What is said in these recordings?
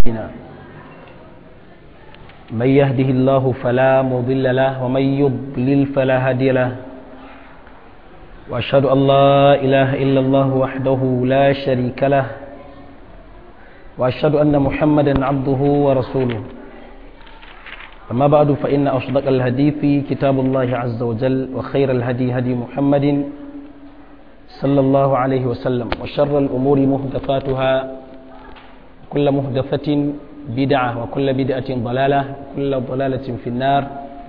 من يهده الله فلا مضل له ومن يضلل فلا هادي له وأشهد أن لا إله إلا الله وحده لا شريك له وأشهد أن محمدا عبده ورسوله أما بعد فإن أصدق الحديث كتاب الله عز وجل وخير الهدي هدي محمد صلى الله عليه وسلم وشر الأمور محدثاتها كل محدثة بدعة وكل بدعة ضلالة كل ضلالة في النار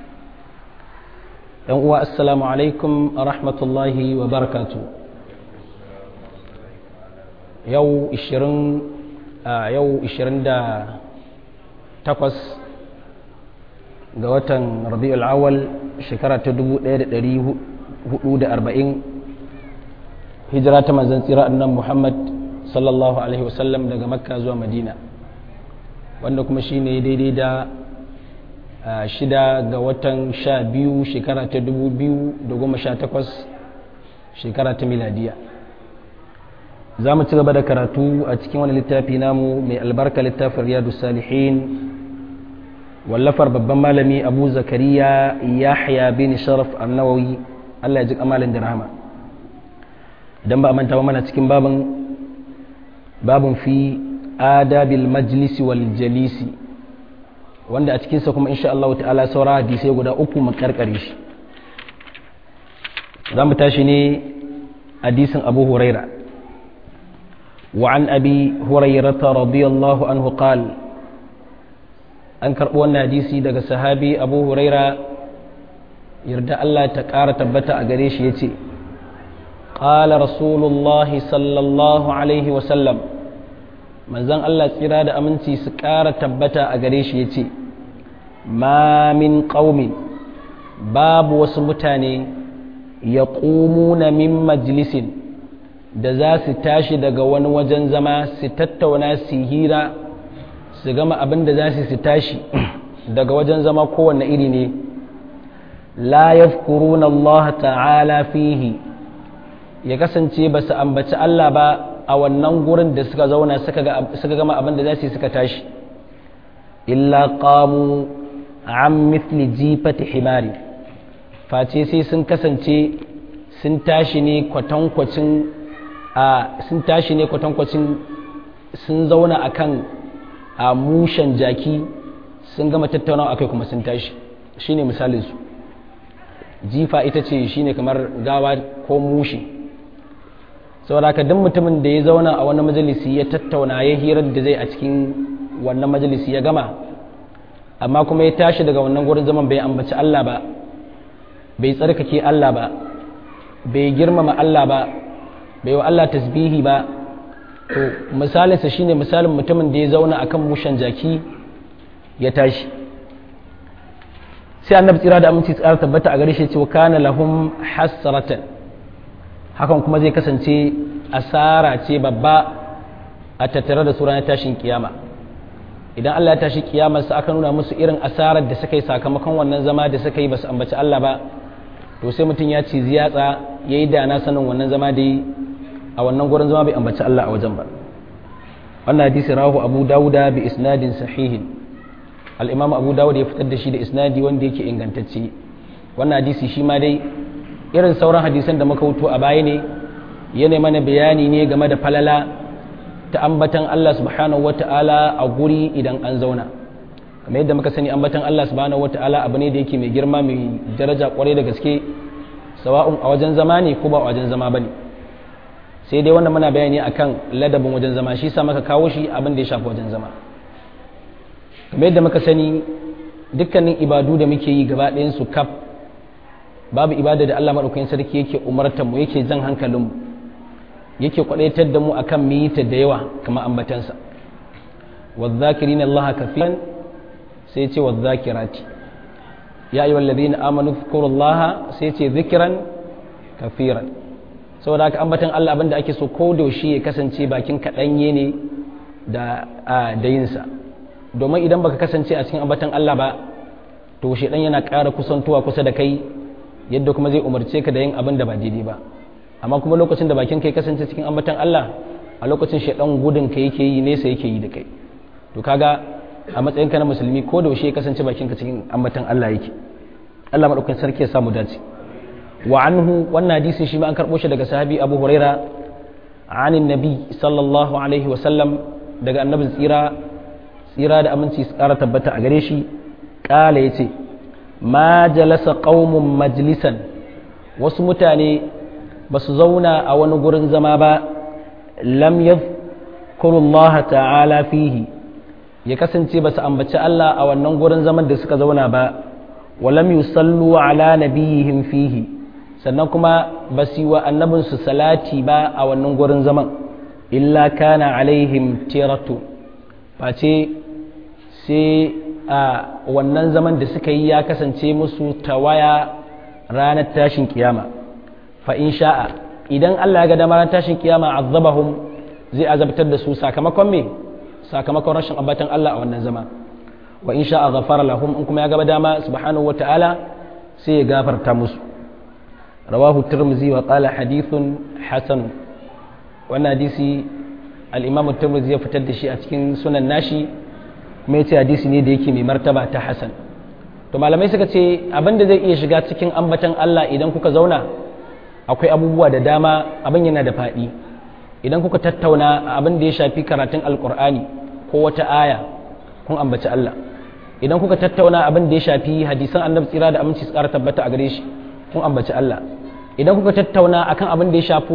السلام عليكم ورحمة الله وبركاته يو إشرين يو إشرين دا تقص ga watan rabi'ul awal shekara ta 1440 hijira ta manzon tsira annan muhammad sallallahu alaihi wasallam daga makka zuwa madina wanda kuma shine daidai da shida ga watan sha biyu shekara ta 2018 shekara ta miladiya za mu ci gaba da karatu a cikin wani littafi namu mai albarka littafin riyadu salihin wallafar babban malami abu zakariya yahya bin sharaf annawawi allah ya ji kamalin da rahama idan ba a manta mana cikin babin babin fi adabil majlisi wal jalisi wanda a cikinsa kuma insha Allah ta'ala saura hadisai guda uku mu karkare shi za mu tashi ne hadisin abu huraira وعن أبي هريرة رضي الله عنه قال an karɓi wannan hadisi daga sahabi abu huraira yarda Allah ta ƙara tabbata a gare shi ya ce ƙala rasulullahi sallallahu alaihi wasallam manzan Allah tsira da aminci su ƙara tabbata a gare shi ya ce ma min ƙaumin babu wasu mutane ya na min majalisin da za su tashi daga wani wajen zama su tattauna su hira su gama abin da za su tashi daga wajen zama kowanne iri ne la yafkuruna Allah ta'ala fihi ya kasance ba su ambaci Allah ba a wannan gurin da suka zauna suka gama abin da za su suka tashi illa qamu an mithli jifati himari face sai sun kasance sun tashi ne kwatankwacin a sun tashi ne kwatankwacin sun zauna akan a mushen jaki sun gama tattaunawa akai kuma sun tashi shine misalin su jifa ita ce shine kamar gawa ko mushi saboda ka duk mutumin da ya zauna a wani majalisi ya tattauna ya hirar da zai a cikin wannan majalisi ya gama amma kuma ya tashi daga wannan gurin zaman bai ambaci Allah ba bai tsarkake Allah ba bai girmama Allah ba bai wa Allah tasbihi ba to misalinsa shine misalin mutumin da ya zauna akan mushan jaki ya tashi sai annabi tsira da aminci tsara tabbata a gare shi cewa kana lahum hasratan hakan kuma zai kasance asara ce babba a tattare da su ranar tashin kiyama idan Allah ya tashi kiyamarsa aka nuna musu irin asarar da suka yi sakamakon wannan zama da suka yi ba su ambaci Allah ba to sai mutum ya ci ziyatsa ya yi dana sanin wannan zama da yi a wannan gurin zama bai ambaci Allah a wajen ba wannan hadisi rahu abu dawuda bi isnadin sahihin al-imam abu dawud ya fitar da shi da isnadi wanda yake ingantacce wannan hadisi shi ma dai irin sauran hadisan da muka wuto a baya ne yana mana bayani ne game da falala ta ambatan Allah subhanahu wata'ala a guri idan an zauna kamar yadda muka sani ambatan Allah subhanahu wata'ala abu ne da yake mai girma mai daraja kwarai da gaske sawa'un a wajen zama ne ko ba a wajen zama bane sai dai wannan muna bayani akan ladabin wajen zama shi sa maka kawo shi abin da ya shafi wajen zama kamar yadda muka sani dukkanin ibadu da muke yi gaba ɗayan su kaf babu ibada da Allah madaukakin sarki yake umartar mu yake jan hankalin mu yake kwadaitar da mu akan mu yi ta da yawa kamar ambatansa wadh-dhakirina Allah kafiran sai ce wadh-dhakirati ya ayyuhal ladina amanu dhkurullaha sai ce dhikran kafiran saboda haka ambatan Allah abinda ake so ko da shi ya kasance bakin kaɗanye ne da da yinsa domin idan baka kasance a cikin ambatan Allah ba to shedan yana ƙara kusantuwa kusa da kai yadda kuma zai umarce ka da yin abin da ba daidai ba amma kuma lokacin da bakin kai kasance cikin ambatan Allah a lokacin shedan gudun ka yake yi nesa yake yi da kai to kaga a matsayinka na musulmi ko da ya kasance bakinka cikin ambatan Allah yake Allah madaukakin sarki ya samu dace wa anhu wannan hadisin shi ma an karbo shi daga sahabi Abu Huraira anin nabi sallallahu alaihi wa sallam daga annabin tsira tsira da aminci su kara tabbata a gare shi kala yace ma jalasa qaumun majlisan wasu mutane ba su zauna a wani gurin zama ba lam yadhkurullaha ta'ala fihi ya kasance ba su ambaci Allah a wannan gurin zaman da suka zauna ba walam yusallu ala nabiyihim fihi sannan kuma ba su yi wa annabinsu salati ba a wannan gurin zaman illa kana alaihim tiratu face sai a wannan zaman da suka yi ya kasance musu tawaya ranar tashin kiyama fa in sha'a idan Allah ya ga dama ranar tashin kiyama azabahum zai azabtar da su sakamakon me sakamakon rashin ambatan Allah a wannan zama wa in sha'a ghafara lahum in kuma ya gaba dama subhanahu wa ta'ala sai ya gafarta musu rawahu tirmizi wa qala hadithun hasan wannan hadisi al-imam tirmizi ya fitar da shi a cikin sunan nashi kuma yace hadisi ne da yake mai martaba ta hasan to malamai suka ce abin da zai iya shiga cikin ambatan Allah idan kuka zauna akwai abubuwa da dama abin yana da faɗi idan kuka tattauna abin da ya shafi karatun alkur'ani ko wata aya kun ambaci Allah idan kuka tattauna abin da ya shafi hadisan annabi tsira da aminci su ƙara tabbata a gare shi kun ambaci Allah idan kuka tattauna akan abin da ya shafi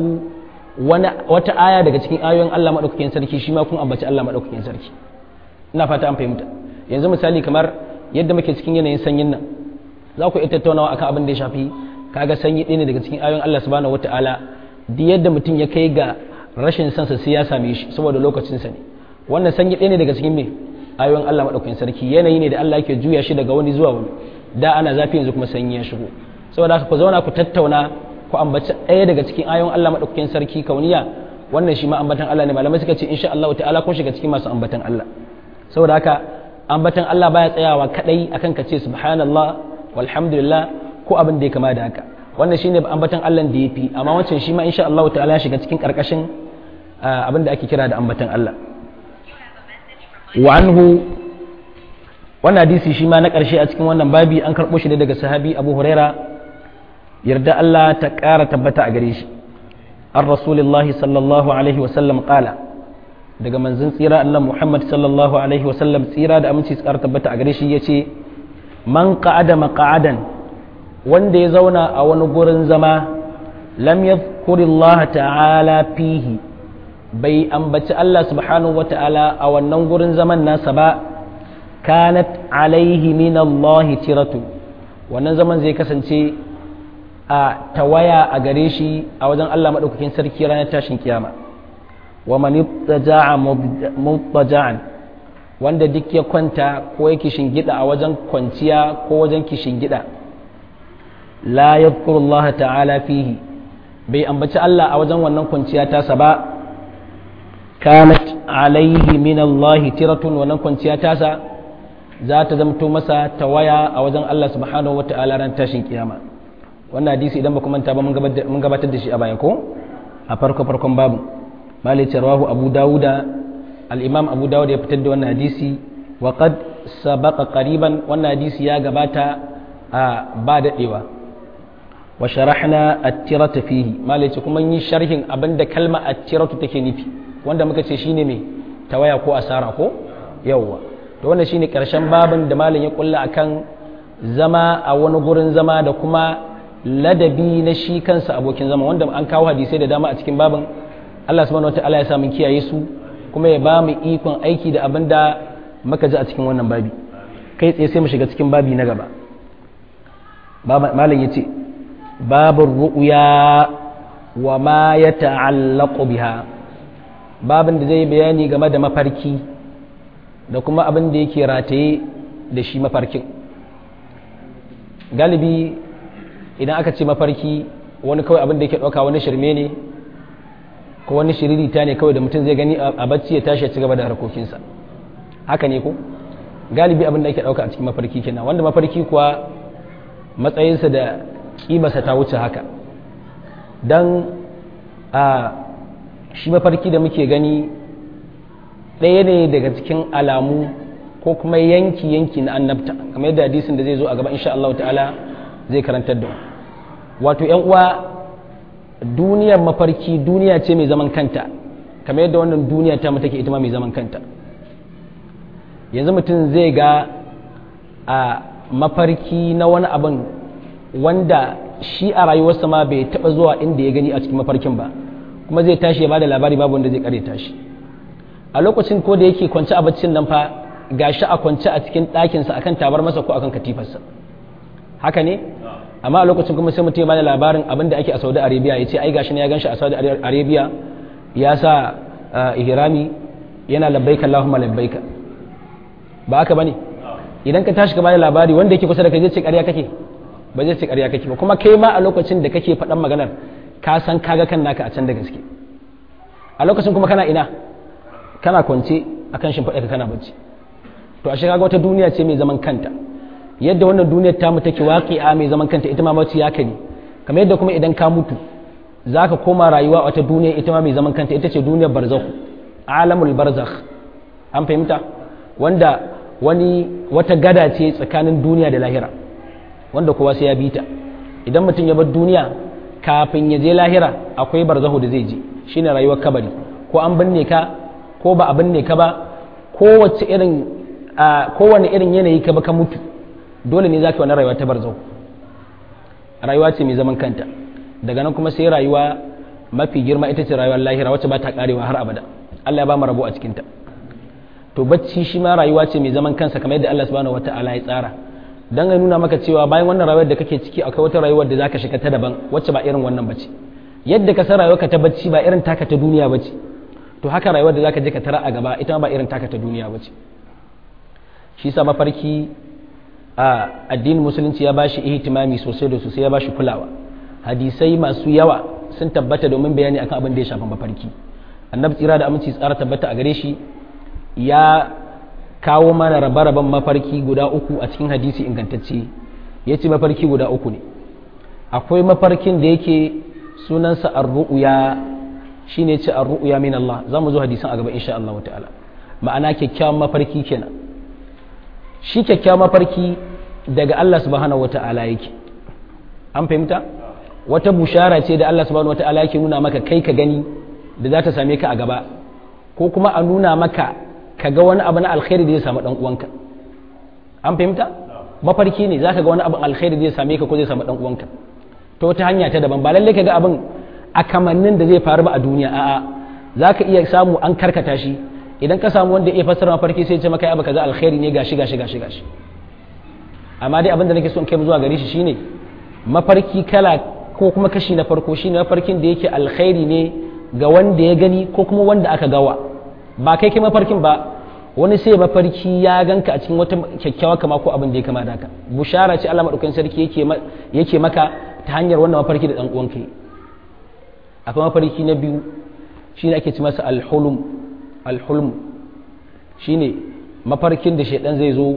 wata aya daga cikin ayoyin Allah madaukakin sarki shi ma kun ambaci Allah madaukakin sarki ina fata an fahimta yanzu misali kamar yadda muke cikin yanayin sanyin nan za ku iya tattaunawa akan abin da ya shafi kaga sanyi ɗaya ne daga cikin ayoyin Allah subhanahu wataala duk yadda mutum ya kai ga rashin sansa sai ya same shi saboda lokacinsa ne wannan sanyi ɗaya ne daga cikin me ayoyin Allah maɗaukakin sarki yanayi ne da Allah yake juya shi daga wani zuwa wani da ana zafi yanzu kuma sanyi ya shigo saboda haka ku zauna ku tattauna ku ambaci ɗaya daga cikin ayoyin Allah maɗaukakin sarki kauniya wannan shi ma ambatan Allah ne malamai suka ce insha Allah ta'ala kun shiga cikin masu ambatan Allah saboda haka ambatan Allah baya tsayawa kadai akan ka ce subhanallah walhamdulillah ko abin da ya kama da haka wannan shine ambatan Allah da yafi amma wancan shi ma insha Allah ta'ala ya shiga cikin karkashin abin da ake kira da ambatan Allah wa anhu wannan hadisi shi ma na karshe a cikin wannan babi an karɓo shi daga sahabi Abu Huraira yarda Allah ta ƙara tabbata a gare shi an rasulillahi sallallahu alaihi wa sallam qala daga manzon tsira Allah Muhammad sallallahu alaihi wa sallam tsira da aminci ƙara tabbata a gare shi yace man qa'ada maq'adan wanda ya zauna a wani gurin zama lam yadhkurillaha ta'ala fihi bai ambaci Allah subhanahu wata'ala a wannan gurin zaman nasa ba kanat alaihi min Allah tiratu wannan zaman zai kasance a tawaya a gare shi a wajen Allah madaukakin sarki ranar tashin kiyama wa man ittaja'a muttaja'an wanda duk ya kwanta ko yake shingida a wajen kwanciya ko wajen kishingida la yadhkuru Allah ta'ala fihi bai ambaci Allah a wajen wannan kwanciya tasa ba kanat alaihi min Allah tiratun wannan kwanciya tasa za ta zamto masa tawaya a wajen Allah subhanahu wata'ala ran tashin kiyama wannan hadisi idan ba ku manta ba mun gabatar da shi a baya ko a farko farkon babu malai rawahu abu dawuda al-imam abu dawud ya fitar da wannan hadisi wa qad sabaqa qariban wannan hadisi ya gabata a ba dadewa wa sharahna at-tirata fihi malai ce kuma yi sharhin abinda kalma at-tiratu take nufi wanda muka ce shine me tawaya ko asara ko yawwa to wannan shine karshen babin da malam ya kulla akan zama a wani gurin zama da kuma ladabi na shi kansa abokin zama wanda an kawo hadisai da dama a cikin babin Allah subhanahu wataala ya sa mun kiyaye su kuma ya ba mu ikon aiki da abin da muka ji a cikin wannan babi kai tsaye sai mu shiga cikin babi na gaba malam ya ce babin ru'uya wa ma ya ta'allaku biha babin da zai bayani game da mafarki da kuma abin da yake rataye da shi mafarkin galibi idan aka ce mafarki wani kawai abin da yake ɗauka wani shirme ne ko wani shiririta ne kawai da mutum zai gani a bacci ya tashi ya ci gaba da harkokinsa haka ne ko galibi abin da ake ɗauka a cikin mafarki kenan wanda mafarki kuwa matsayinsa da ƙimarsa ta wuce haka don a shi mafarki da muke gani ɗaya ne daga cikin alamu ko kuma yanki-yanki na annabta kamar yadda hadisin da zai zo a gaba insha Allah ta'ala zai karantar da wato ‘yan uwa duniyar mafarki duniya ce mai zaman kanta kamar yadda wannan duniya ta take ita ma mai zaman kanta yanzu mutum zai ga a mafarki na wani abin wanda shi a rayuwarsa ma bai taɓa zuwa inda ya gani a cikin mafarkin ba kuma zai tashi ya bada labari babu wanda zai kare tashi a lokacin ko da yake kwance a baccin nan fa gashi a kwance a cikin ɗakinsa akan tabar masa ko akan katifarsa haka ne amma a lokacin kuma sai mutum ya bada labarin abin da ake a saudi arabia ya ce ai gashi ne ya ganshi a saudi arabia ya sa ihrami yana labbaika allahumma labbaika ba haka bane idan ka tashi ka bada labari wanda yake kusa da kai zai ce ƙarya kake ba zai ce ƙarya kake ba kuma kai ma a lokacin da kake faɗan maganar ka san kaga kan naka a can da gaske a lokacin kuma kana ina kana kwance akan shimfiɗa ka kana bacci to a kaga wata duniya ce mai zaman kanta yadda wannan duniyar tamu take waƙi'a mai zaman kanta ita ma mace ya ne kamar yadda kuma idan ka mutu zaka koma rayuwa wata duniya ita ma mai zaman kanta ita ce duniyar barzakh alamul barzakh an fahimta wanda wani wata gada ce tsakanin duniya da lahira wanda kowa sai ya bi ta idan mutum ya bar duniya kafin ya je lahira akwai barzahu da zai je shine rayuwar kabari ko an binne ka ko ba a binne ka ba kowace irin kowane irin yanayi ka ba ka mutu dole ne zaka wani rayuwa ta barzahu rayuwa ce mai zaman kanta daga nan kuma sai rayuwa mafi girma ita ce rayuwar lahira wacce ba ta karewa har abada Allah ya ba mu rabo a cikinta to bacci shi ma rayuwa ce mai zaman kansa kamar yadda Allah subhanahu wataala ya tsara dan ya nuna maka cewa bayan wannan rayuwar da kake ciki akwai wata rayuwar da zaka shiga ta daban wacce ba irin wannan bace yadda ka san rayuwarka ta bacci ba irin taka ta duniya bace to haka rayuwar da zaka je ka tara a gaba ita ba irin taka ta duniya bace shi sa mafarki a addinin musulunci ya bashi ihtimami sosai da sosai ya bashi kulawa hadisai masu yawa sun tabbata domin bayani akan abin da ya shafi mafarki annabi tsira da aminci tsara tabbata a gare shi ya kawo mana rabe-raben mafarki guda uku a cikin hadisi ingantacce ya ce mafarki guda uku ne akwai mafarkin da yake sunansa ar-ru'ya shine ce ar-ru'ya min Allah za mu zo hadisan a gaba insha Allah ta'ala ma'ana kyakkyawan mafarki kenan shi kyakkyawan mafarki daga Allah subhanahu wata'ala yake an fahimta wata bushara ce da Allah subhanahu wata'ala yake nuna maka kai ka gani da za ta same ka a gaba ko kuma a nuna maka ka ga wani abu na alkhairi da zai samu dan uwanka an fahimta mafarki ne zaka ga wani abu alkhairi da zai same ka ko zai samu dan uwanka to wata hanya ta daban ba lalle ka ga abin a kamannin da zai faru ba a duniya a'a zaka iya samu an karkata shi idan ka samu wanda ya fassara mafarki sai ya ce maka abu kaza alkhairi ne gashi gashi gashi gashi amma dai abin da nake so in kai zuwa gare shi shine mafarki kala ko kuma kashi na farko shine mafarkin da yake alkhairi ne ga wanda ya gani ko kuma wanda aka gawa ba kai kai mafarkin ba wani sai mafarki ya ganka a cikin wata kyakkyawa kama ko abin da ya kama da haka bushara ce Allah madaukakin sarki yake yake maka ta hanyar wannan mafarki da dan uwanka akwai mafarki na biyu shine ake ci masa alhulum alhulm shine mafarkin da shaidan zai zo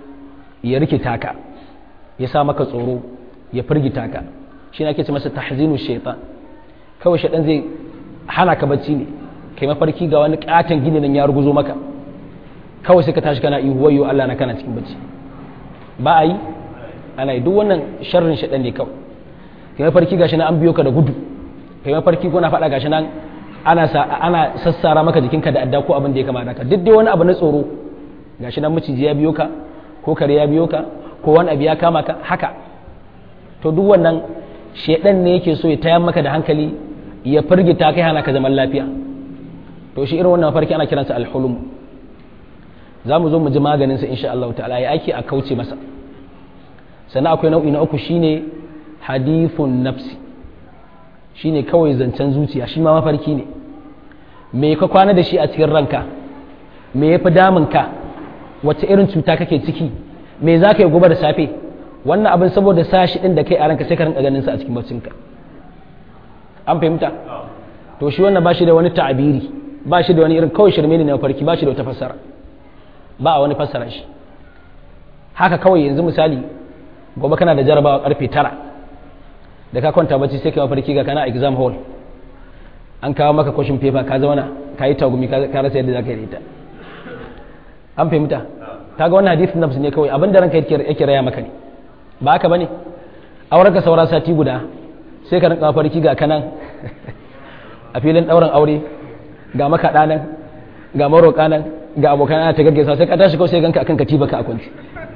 ya rikita ka ya sa maka tsoro ya firgita ka shine ake ci masa tahzinu shaitan kawai shaidan zai hana ka bacci ne kai mafarki ga wani katon gini nan ya ruguzo maka kawai sai ka tashi kana ihu wayo Allah na kana cikin bacci ba a yi ana yi duk wannan sharrin shaɗan ne kawai kai mafarki gashi nan an biyo ka da gudu kai mafarki ko na faɗa gashi nan ana sa ana sassara maka jikinka da adda ko abin da ya kama ka duk dai wani abu na tsoro gashi nan miciji ya biyo ka ko kare ya biyo ka ko wani abu ya kama ka haka to duk wannan shedan ne yake so ya tayar maka da hankali ya firgita kai hana ka zaman lafiya to shi irin wannan farki ana kiransa alhulum za mu zo mu ji maganin sa insha Allah ta'ala ya ake a kauce masa sannan akwai nau'i na uku shine hadithun nafsi shine kawai zancen zuciya shi ma mafarki ne me ka kwana da shi a cikin ranka me ya fi damun ka wace irin cuta kake ciki me za ka yi gobe da safe wannan abin saboda sashi din da kai a ranka sai ka rinka ganin sa a cikin baccinka an fahimta to shi wannan ba shi da wani ta'abiri ba shi da wani irin kawai shirme ne na farki ba shi da wata fassara ba a wani fassara shi haka kawai yanzu misali gobe kana da jarabawa karfe tara da ka kwanta bacci sai ka mafarki ga kana exam hall an kawo maka question paper ka zauna ka yi tagumi ka rasa yadda za ka yi ita an fahimta kaga wannan hadisin nafsi ne kawai abin da ranka yake raya maka ne ba haka bane auren ka saura sati guda sai ka rinka farki ga kanan a filin ɗaurin aure ga makaɗa nan ga maroƙa nan ga abokan ana ta gaggaisa sai ka tashi kawai sai ganka akan katiba ka a kwanci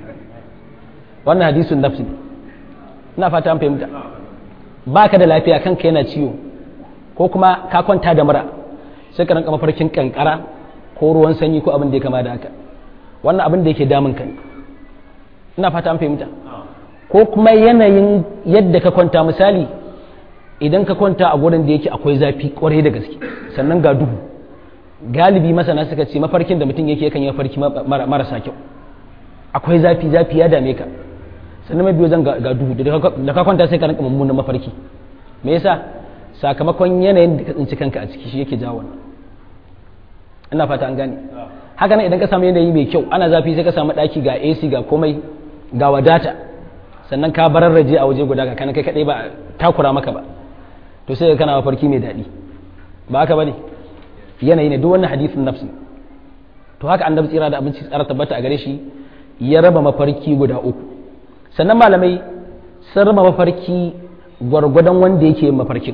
wannan hadisun nafsi ne ina fata an fahimta ba ka da lafiya kanka yana ciwo ko kuma ka kwanta da mura sai ka rinka mafarkin kankara ko ruwan sanyi ko abin da ya kama da haka wannan abin da yake damun ka ina fata an fahimta ko kuma yanayin yadda ka kwanta misali idan ka kwanta a gurin da yake akwai zafi kwarai da gaske sannan ga duhu galibi masana suka ce mafarkin da mutum yake yakan yi mafarki marasa kyau akwai zafi zafi ya dame ka sannan mai biyo zan ga duhu da ka kwanta sai ka rinka mummunan mafarki me yasa sakamakon yanayin da ka tsinci kanka a ciki shi yake jawo wannan ina fata an gane haka nan idan ka samu yanayi mai kyau ana zafi sai ka samu daki ga AC ga komai ga wadata sannan ka bararraje a waje guda ga kana kai kadai ba takura maka ba to sai kana mafarki mai daɗi ba haka bane yanayi ne duk wannan hadisin nafsi to haka annabi tsira da abinci tsara tabbata a gare shi ya raba mafarki guda uku sannan malamai sun raba mafarki gwargwadon wanda yake yin mafarkin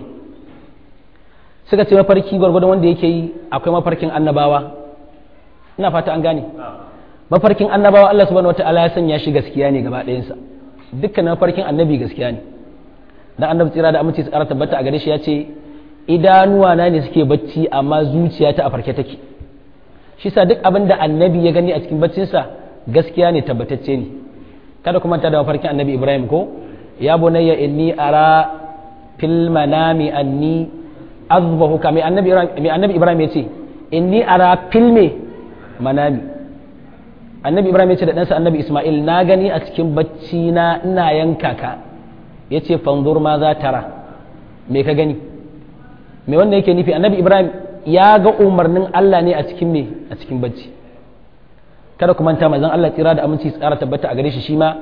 suka ce mafarki gwargwadon wanda yake yi akwai mafarkin annabawa ina fata an gane mafarkin annabawa Allah subhanahu wataala ya sanya shi gaskiya ne gaba ɗayansa dukkan mafarkin annabi gaskiya ne dan annabi tsira da aminci tsara tabbata a gare shi ya ce idanuwa na ne suke bacci amma zuciya ta a farke take shi sa duk abin da annabi ya gani a cikin baccinsa gaskiya ne tabbatacce ne kada kuma ta da mafarkin annabi ibrahim ko ya bunayya inni ara fil manami anni azbahuka mai annabi mai annabi ibrahim ya ce inni ara fil me manami annabi ibrahim ya ce da ɗansa annabi isma'il na gani a cikin bacci na ina yanka ka ya ce fanzur ma za tara me ka gani me wanda yake nufi annabi ibrahim ya ga umarnin allah ne a cikin me a cikin bacci kada ku manta mazan allah tsira da aminci tsara tabbata a gare shi shi ma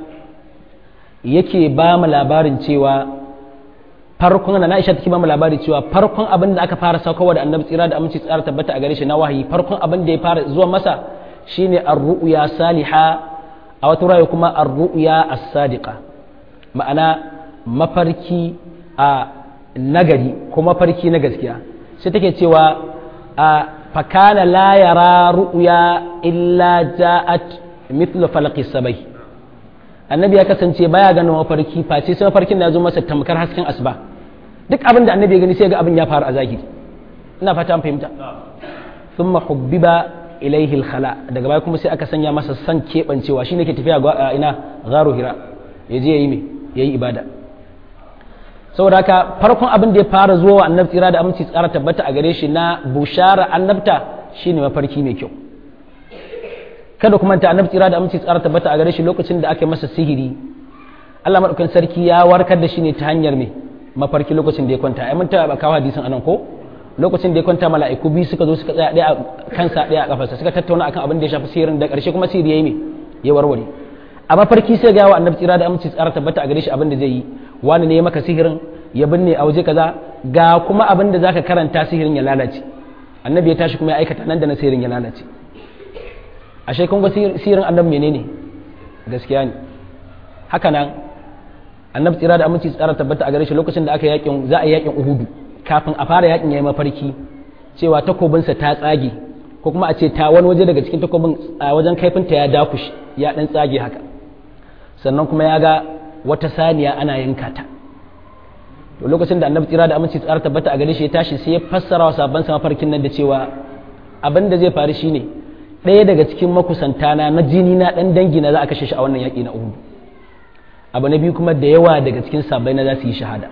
yake ba mu labarin cewa farkon na Aisha take ba mu labari cewa farkon abin da aka fara saukowa da annabi tsira da aminci tsara tabbata a gare shi na wahayi farkon abin da ya fara zuwa masa shine ar-ru'ya saliha a wata rayu kuma ar-ru'ya as-sadiqa ma'ana mafarki a nagari ko mafarki na gaskiya sai take cewa a fakana la yara ru'ya illa ja'at mithlu falaqi sabai annabi ya kasance baya ganin mafarki face sai mafarkin da ya zo masa tamkar hasken asuba duk abin da annabi ya gani sai ga abin ya faru a zahiri ina fata an fahimta thumma hubbiba ilaihi al-khala daga baya kuma sai aka sanya masa san kebancewa shine ke tafiya ga ina gharu hira yaje yayi me yayi ibada saboda haka farkon abin da ya fara zuwa wa annabi tsira da aminci tsara tabbata a gare shi na bushara annabta shine mafarki mai kyau kada kuma ta annabi tsira da aminci tsara tabbata a gare shi lokacin da aka masa sihiri Allah madaukakin sarki ya warkar da shi ne ta hanyar me mafarki lokacin da ya kwanta ai mun ta ba kawo hadisin anan ko lokacin da ya kwanta mala'iku biyu suka zo suka tsaya ɗaya a kansa ɗaya a kafarsa suka tattauna akan abin da ya shafi sihirin da ƙarshe kuma sihiri yayi me ya warware a mafarki sai ga wa annabi tsira da aminci tsara tabbata a gare shi abin da zai yi wani ne ya maka sihirin ya binne a waje kaza ga kuma abin da zaka karanta sihirin ya lalace annabi ya tashi kuma ya aikata nan da na sihirin ya lalace ashe kun ga sihirin annabi menene gaskiya ne haka nan annabi tsira da aminci tsara tabbata a gare shi lokacin da aka yakin za a yakin uhudu kafin a fara yakin yayi mafarki cewa takobinsa ta tsage ko kuma a ce ta wani waje daga cikin takobin a wajen kaifinta ya dakushi ya dan tsage haka sannan kuma ya ga wata saniya ana yanka ta to lokacin da annabi tsira da aminci tsara tabbata a gare shi ya tashi sai ya fassara wa sabon sa mafarkin nan da cewa abin da zai faru shine ɗaya daga cikin makusantana na jini na ɗan dangi na za a kashe shi a wannan yaƙi na uhudu abu na biyu kuma da yawa daga cikin sabai na za su yi shahada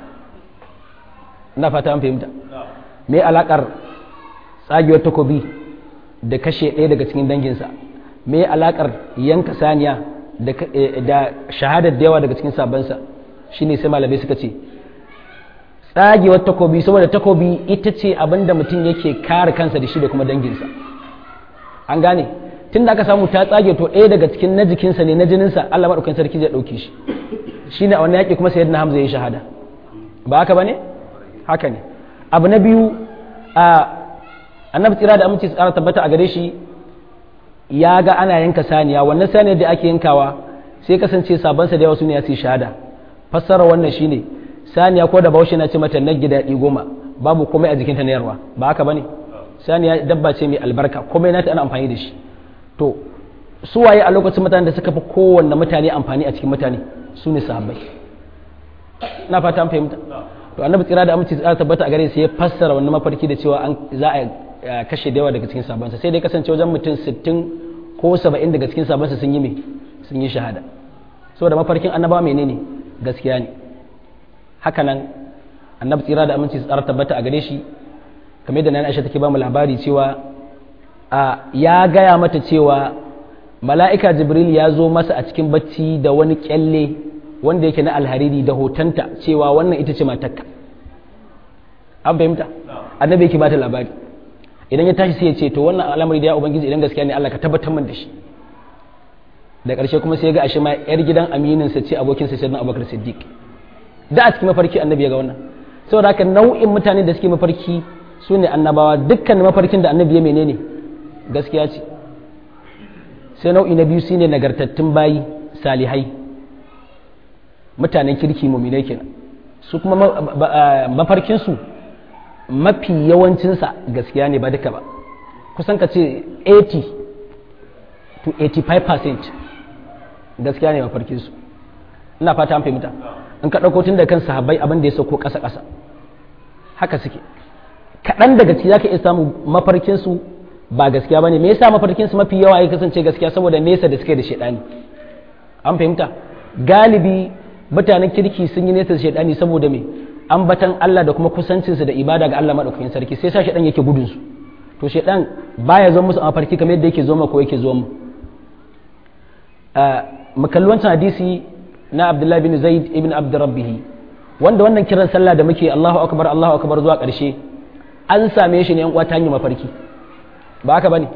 ina fata an fahimta me alakar tsagewar takobi da kashe ɗaya daga cikin danginsa me alakar yanka saniya da shahadar da yawa daga cikin sabansa shine sai malamai suka ce tsagewar takobi saboda takobi ita ce abin da mutum yake kare kansa da shi da kuma danginsa an gane tun da aka samu ta tsage to ɗaya daga cikin na jikinsa ne na jininsa Allah maɗaukakin sarki zai ɗauke shi shi ne a wani yaƙi kuma sayyidina hamza ya yi shahada ba haka ba ne haka ne abu na biyu a annabi tsira da aminci tsara tabbata a gare shi ya ga ana yanka saniya wannan saniyar da ake yankawa sai kasance sabansa da yawa su ne ya su shahada fassara wannan shine saniya ko da bahaushe na ce mata na gida goma babu komai a jikinta na yarwa ba haka bane saniya dabba ce mai albarka komai nata ana amfani da shi to su waye a lokacin mutanen da suka fi kowanne mutane amfani a cikin mutane su ne sahabbai na fata an fahimta to annabi tsira da aminci tsara tabbata a gare sai ya fassara wannan mafarki da cewa an za a kashe da yawa daga cikin sabansa sai dai kasance wajen mutum 60 ko 70 daga cikin sabansa sun yi me sun yi shahada saboda mafarkin annaba menene gaskiya ne haka nan annabi tsira da aminci tsara tabbata a gare shi kamar yadda nan Aisha take ba mu labari cewa ya gaya mata cewa mala'ika jibril ya zo masa a cikin bacci da wani kyalle wanda yake na alhariri da hotonta cewa wannan ita ce matakka an fahimta annabi yake bata labari idan ya tashi sai ya ce to wannan al'amari da ya ubangiji idan gaskiya ne Allah ka tabbatar min da shi da ƙarshe kuma sai ya ga ashe ma yar gidan aminin sa ce abokin sa sayyidina Abubakar Siddiq da a cikin mafarki annabi ya ga wannan saboda haka nau'in mutane da suke mafarki su ne annabawa dukkan mafarkin da annabi ya menene gaskiya ce sai nau'i na biyu shine nagartattun bayi salihai mutanen kirki muminai kenan su kuma mafarkinsu mafi yawancinsa gaskiya ne ba duka ba kusan ka ce 80 to 85% gaskiya ne mafarkinsu ina fata an fahimta in ka ɗauko tun da kan sahabbai abin da ya sauko ƙasa-ƙasa haka suke kaɗan daga ciki za ka iya samun mafarkinsu ba gaskiya ba ne me yasa mafarkinsu mafi yawa ya kasance gaskiya saboda nesa da suke da shaidani an fahimta galibi mutanen kirki sun yi nesa da shaidani saboda me ambatan Allah da kuma kusancinsu da ibada ga Allah madaukakin sarki sai sa shaidan yake gudun su to shaidan baya zo musu a mafarki kamar yadda yake zo ma ko yake zo mu mu kalli wancan hadisi na Abdullah bin Zaid ibn Abd Rabbih wanda wannan kiran sallah da muke Allahu akbar Allahu akbar zuwa ƙarshe an same shi ne yan uwa ta hanyar mafarki ba haka bane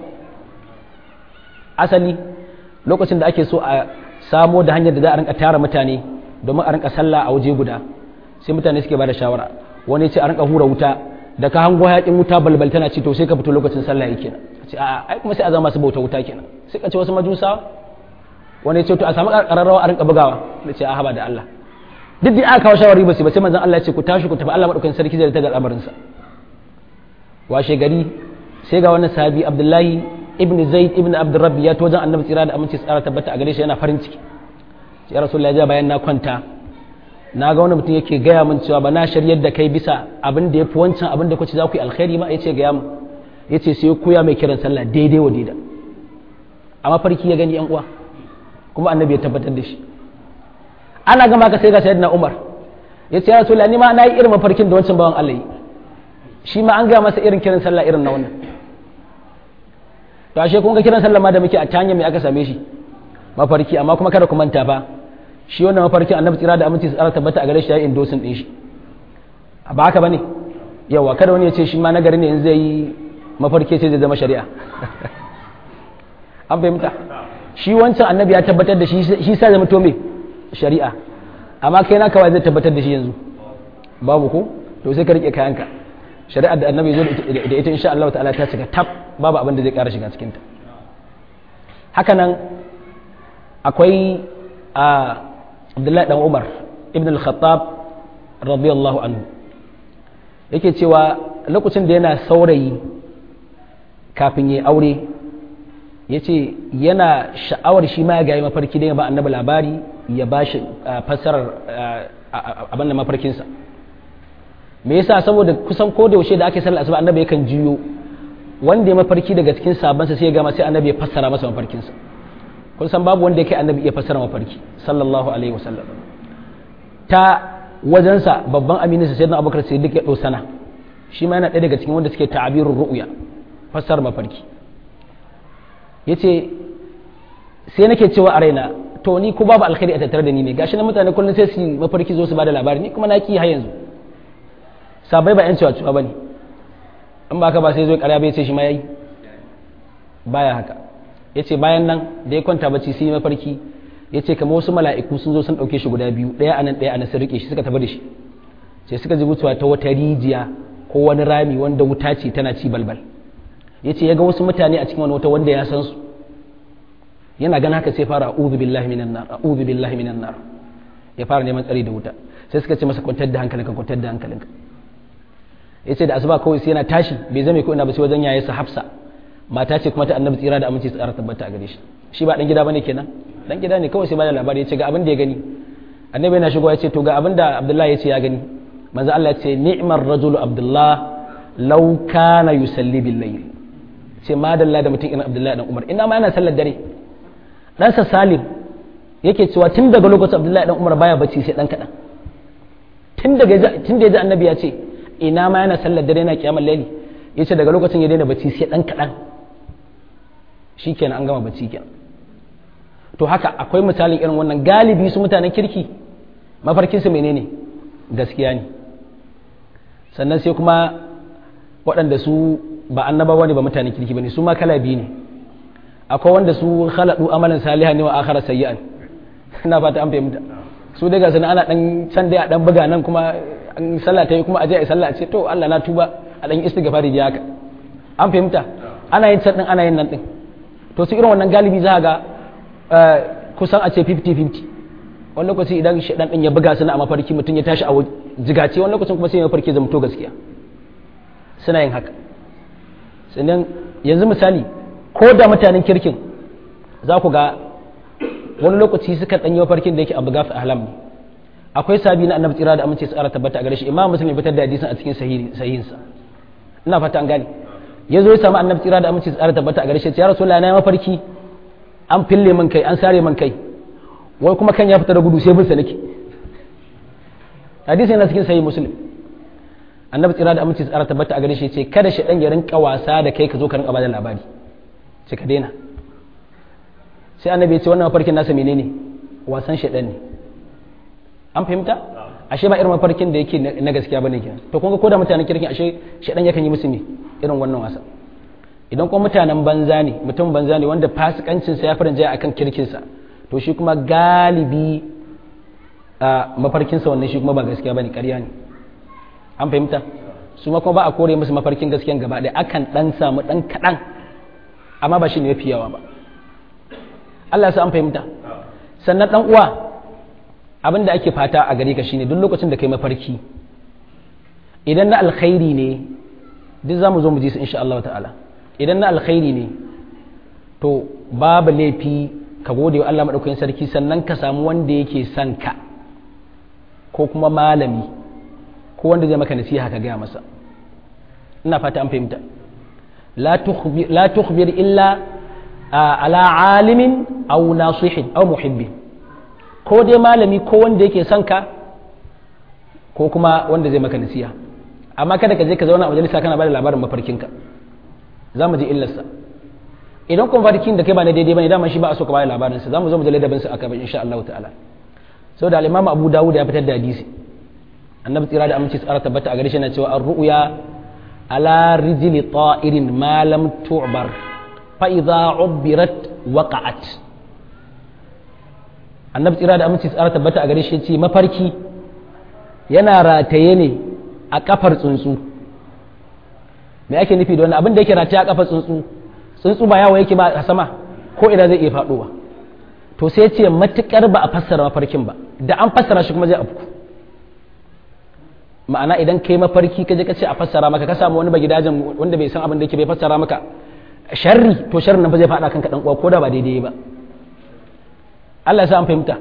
asali lokacin da ake so a samo da hanyar da za a rinka tara mutane domin a rinka sallah a waje guda sai mutane suke bada shawara wani ce a rinka hura wuta da ka hango hayakin wuta balbal tana ci to sai ka fito lokacin sallah yake nan ce a ai kuma sai a zama su bauta wuta kenan sai ka ce wasu majusa wani ce to a samu kararrawa a rinka bugawa da ce a haba da Allah duk da aka kawo shawari ba sai ba sai manzon Allah ya ce ku tashi ku tafi Allah madaukakin sarki zai ta ga al'amarin sa washe gari sai ga wani sahabi Abdullahi ibn Zaid ibn Abdurrabbi ya to wajen Annabi tsira da aminci tsara tabbata a gare shi yana farin ciki ya rasulullahi ya bayan na kwanta na ga wani mutum yake gaya min cewa ba na shiryar da kai bisa abin da ya fi wancan abin da kuce za ku yi alkhairi ma ya ce gaya min ya ce sai koya mai kiran sallah daidai wa daida a mafarki ya gani yan uwa kuma annabi ya tabbatar da shi ana gama ka sai ga sayyidina umar ya ce ya rasulullahi ni ma na yi irin mafarkin da wancan bawan Allah yi shi ma an gaya masa irin kiran sallah irin na wannan to ashe kun ga kiran sallah ma da muke a tanya mai aka same shi mafarki amma kuma kada ku manta ba shi wannan mafarki annabi tsira da aminci tsara tabbata a gare shi ya yi indosin din shi ba haka bane yawa kada wani ya ce shi ma nagari ne in zai yi mafarki ce zai zama shari'a an fahimta shi wancan annabi ya tabbatar da shi shi sa zama to me shari'a amma kai na kawai zai tabbatar da shi yanzu babu ko to sai ka rike kayanka shari'ar da annabi zo da ita insha Allah ta'ala ta cika tab babu abin da zai kara shiga cikin ta haka nan akwai a abdullahi dan umar ibn al-khattab radiyallahu anhu yake cewa lokacin da yana saurayi kafin ya aure ya ce yana sha'awar shi ma ya gayi mafarki da ya ba annabi labari ya ba shi fassarar abin da mafarkinsa me yasa saboda kusan ko da yaushe da ake sallar asuba annabi yakan jiyo wanda ya mafarki daga cikin sabansa sai ya gama sai annabi ya fassara masa mafarkinsa kun san babu wanda yake annabi iya fassara mafarki sallallahu alaihi wasallam ta wajensa babban aminin sa sayyidina abubakar siddiq ya dosana shi ma yana ɗaya daga cikin wanda suke ta'abirur ru'ya fassara mafarki yace sai nake cewa a raina to ni ko babu alkhairi a tattare da ni ne gashi na mutane kullum sai su mafarki zo su bada labari ni kuma na ki har yanzu sabai ba yan cewa cewa bane in ba ka ba sai zo ƙarya bai ce shi ma yayi baya haka ya ce bayan nan da ya kwanta bacci sai mafarki ya ce kamar wasu mala'iku sun zo sun ɗauke shi guda biyu ɗaya anan ɗaya anan sun riƙe shi suka tafi da shi sai suka ji mutuwa ta wata rijiya ko wani rami wanda wuta ce tana ci balbal ya ce ya ga wasu mutane a cikin wani wata wanda ya san su yana gana haka sai fara a'udhu billahi minan nar a'udhu billahi minan nar ya fara neman tsari da wuta sai suka ce masa kwantar da hankalinka kwantar da hankalinka yace da asuba kawai sai yana tashi bai zame ko ina ba sai wajen yayarsa Hafsa mata ce kuma ta annabi tsira da aminci tsara tabbata a gare shi shi ba dan gida bane kenan dan gida ne kawai sai bada labari yace ga abin da ya gani annabi yana shigo yace to ga abin da Abdullahi yace ya gani manzo Allah yace ni'mar rajulu Abdullah law kana yusalli bil layl ce madalla da mutum irin Abdullahi dan Umar ina ma yana sallar dare ɗansa Salim yake cewa tun daga lokacin Abdullahi dan Umar baya bacci sai dan kadan tun daga tun da ya ji annabi ya ce ina ma yana sallar dare yana kiyamar laili yace daga lokacin ya daina bacci sai dan kadan shikenan an gama bacci kenan to haka akwai misalin irin wannan galibi su mutanen kirki mafarkin su menene gaskiya ne sannan sai kuma waɗanda su ba annabawa ne ba mutanen kirki bane su ma kala biyu ne akwai wanda su khaladu amalan salihan ne wa akhara sayyi'an ina fata an fahimta su daga sana ana dan can dai a dan buga nan kuma an sallah ta yi kuma aje a sallah a ce to Allah na tuba a dan istighfari da haka an fahimta ana yin can din ana yin nan din to su irin wannan galibi za ga kusan a ce 50-50 wani lokaci idan shaɗan ɗin ya buga suna a mafarki mutum ya tashi a jigace wani lokacin kuma sai ya mafarki zama to gaskiya suna yin haka sannan yanzu misali ko da mutanen kirkin za ku ga wani lokaci suka ɗanyi mafarkin da yake abu gafi ahlam ne akwai sabi na annabi tsira da amince tsara tabbata a gare shi imam muslim ya fitar da hadisin a cikin sahihinsa ina fata an gane ya zo ya samu annabi tsira da amince tsara tabbata a gare shi ya rasulullahi na mafarki an fille man kai an sare man kai wai kuma kan ya fita da gudu sai bin sa nake hadisi yana cikin sahih muslim annabi tsira da amince tsara tabbata a gare shi ce kada shi dan ya rinka wasa da kai ka zo ka rinka bada labari ce ka daina sai annabi ya ce wannan mafarkin nasa menene wasan shedan ne an fahimta ashe ba irin mafarkin da yake na gaskiya bane kenan to kun ga ko da mutanen kirkin ashe shedan yakan yi musu ne irin wannan wasan idan kuma mutanen banza ne mutum banza ne wanda fasikancinsa ya farin jaya akan kirkinsa to shi kuma galibi a mafarkinsa wannan shi kuma ba gaskiya bane ƙarya ne an fahimta su ma kuma ba a kore musu mafarkin gaskiyan gaba ɗaya akan ɗan samu ɗan kaɗan amma ba shi ne mafi yawa ba Allah sa an fahimta sannan ɗan uwa abin da ake fata a gare ka shine duk lokacin da kai mafarki idan na alkhairi ne duk za mu zo mu ji su insha Allah ta'ala idan na alkhairi ne to babu laifi ka gode wa Allah maɗaukakin sarki sannan ka samu wanda yake son ka ko kuma malami ko wanda zai maka nasiha ka gaya masa ina fata an fahimta la tukhbir illa ala alimin aw nasihin aw muhibbin ko dai malami ko wanda yake son ka ko kuma wanda zai maka nasiha amma kada ka je ka zauna a majalisa kana bada labarin mafarkinka za mu ji illarsa idan kuma farkin da kai ba na daidai bane dama shi ba a so ka bayar labarin sa zamu zo mu ji ladabin sa aka insha Allah ta'ala saboda al-Imam Abu Dawud ya fitar da hadisi annabi tsira da aminci tsara tabbata a gare shi yana cewa ar-ru'ya ala rijli ta'irin ma lam tu'bar fa idza ubirat waqa'at annabi tsira da aminci tsara tabbata a gare shi ce mafarki yana rataye ne a kafar tsuntsu me ake nufi da wannan abin da yake rataye a kafar tsuntsu tsuntsu ba yawo yake ba a sama ko ina zai iya faɗowa to sai ce matukar ba a fassara mafarkin ba da an fassara shi kuma zai afku ma'ana idan kai mafarki ka je ka ce a fassara maka ka samu wani bagidajen wanda bai san abin da yake bai fassara maka sharri to sharrin nan ba zai faɗa kanka dan uwa ko da ba daidai ba Allah ya sa an fahimta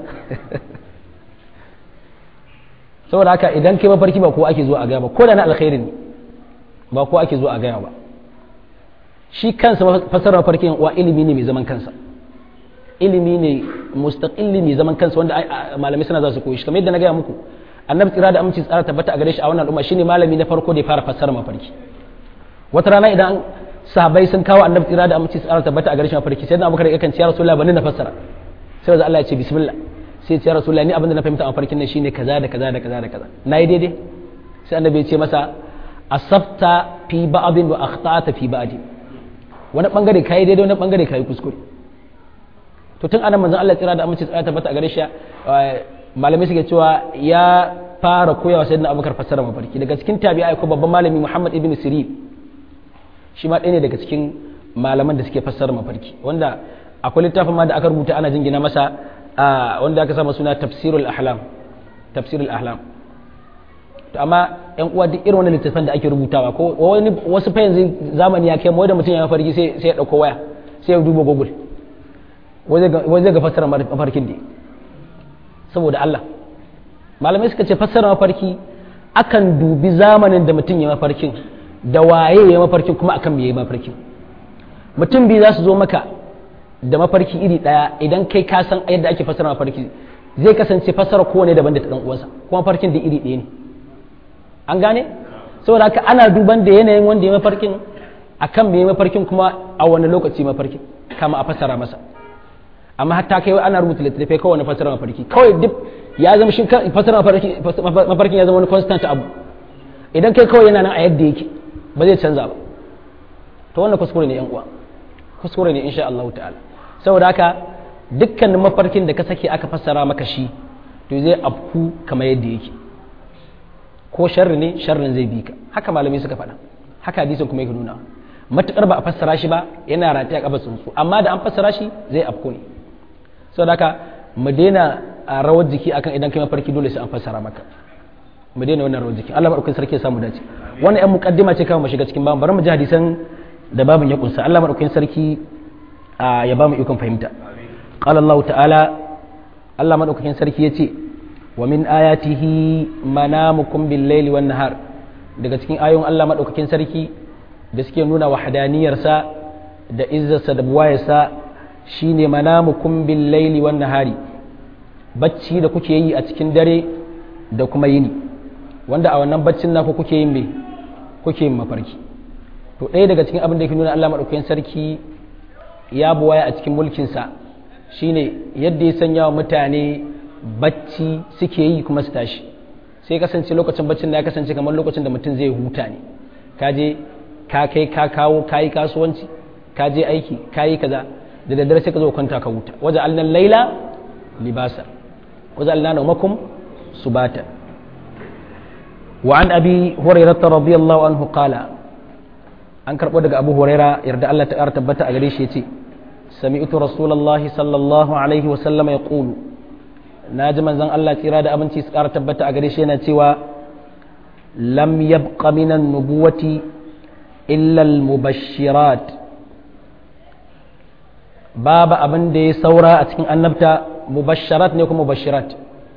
saboda haka idan kai mafarki ba ko ake zuwa a gaya ba ko da na alkhairi ne ba ko ake zuwa a gaya ba shi kansa fasarar farkin wa ilimi ne mai zaman kansa ilimi ne mustaqilli mai zaman kansa wanda malamai suna za su koyi shi kamar yadda na gaya muku annabi tsira da aminci tsara tabbata a gare shi a wannan al'umma shine malami na farko da ya fara fassara mafarki wata rana idan sahabbai sun kawo annabi tsira da aminci tsara tabbata a gare shi mafarki sai da abubakar yakan ce ya rasulullahi bani na fassara sai da Allah ya ce bismillah sai ce ya rasulullahi ni abin da na fahimta a mafarkin nan shine kaza da kaza da kaza da kaza nayi daidai sai annabi ya ce masa asabta fi ba'din wa akhta'ta fi ba'din wani bangare kayi daidai wani bangare kayi kuskure to tun anan manzon Allah tsira da amince tsaya tabbata a gare shi malamai suke cewa ya fara koyawa sayyidina Abubakar fassara mafarki daga cikin tabi'a ko babban malami Muhammad ibn Sirin shi ma ɗaya ne daga cikin malaman da suke fassara mafarki wanda akwai littafin ma da aka rubuta ana jingina masa wanda aka sama suna tafsirul ahlam tafsirul ahlam to amma yan uwa duk irin wannan littafin da ake rubutawa ko wani wasu fa yanzu zamani ya kai mu da mutum ya mafarki sai sai ya dauko waya sai ya duba google wai zai ga fassara mafarkin ne saboda Allah malamai suka ce fassara mafarki akan dubi zamanin da mutum ya mafarkin da waye ya mafarkin kuma akan me ya mafarkin mutum biyu za su zo maka da mafarki iri ɗaya idan kai ka san yadda ake fassara mafarki zai kasance fassara kowane daban da ta dan uwansa kuma mafarkin da iri ɗaya ne an gane saboda haka ana duban da yanayin wanda ya mafarkin akan me mafarkin kuma a wani lokaci mafarkin kama a fassara masa amma hatta kai ana rubuta littattafai kawai na fassara mafarki kawai duk ya zama shi fassara mafarkin ya zama wani constant abu idan kai kawai yana nan a yadda yake ba zai canza ba to wannan kuskure ne yan uwa kuskure ne insha Allah ta'ala saboda haka dukkanin mafarkin da ka sake aka fassara maka shi to zai afku kamar yadda yake ko sharri ne sharrin zai bi ka haka malamai suka faɗa haka hadisin kuma yake nuna matukar ba a fassara shi ba yana rataya kafa tsuntsu amma da an fassara shi zai afku ne saboda haka mu daina a rawar jiki akan idan kai mafarki dole sai an fassara maka mu daina wannan rawar jiki Allah madaukakin sarki ya samu dace wannan yan muqaddima ce kawai mu shiga cikin babu bari mu ji hadisan da babin ya kunsa Allah madaukakin sarki ya ba mu ikon fahimta qala Allah ta'ala Allah madaukakin sarki yace wa min ayatihi manamukum bil laili wan nahar daga cikin ayoyin Allah madaukakin sarki da suke nuna wahdaniyarsa da izzarsa da buwayarsa shine manamukum bil laili wan nahari bacci da kuke yi a cikin dare da kuma yini wanda a wannan baccin naku kuke yin me kuke yin mafarki to ɗaya daga cikin abin da ke nuna Allah maɗaukakin sarki ya buwaya a cikin mulkinsa shine yadda ya sanya wa mutane bacci suke yi kuma su tashi sai kasance lokacin baccin da ya kasance kamar lokacin da mutum zai huta ne ka je ka kai ka kawo ka yi kasuwanci ka je aiki ka yi kaza da daddare sai ka zo kwanta ka huta waje alnan laila libasa waje alnan naumakum subata وعن أبي هريرة رضي الله عنه قال an karɓo daga abu huraira yarda Allah ta tabbata a gare shi ya ce sami'tu rasulullahi sallallahu alaihi wa sallama ya ƙulu na ji manzon Allah tsira da abinci su ƙara tabbata a gare shi yana cewa lam yabqa minan nubuwati illa al-mubashirat babu abin da ya saura a cikin annabta mubashirat ne kuma mubashirat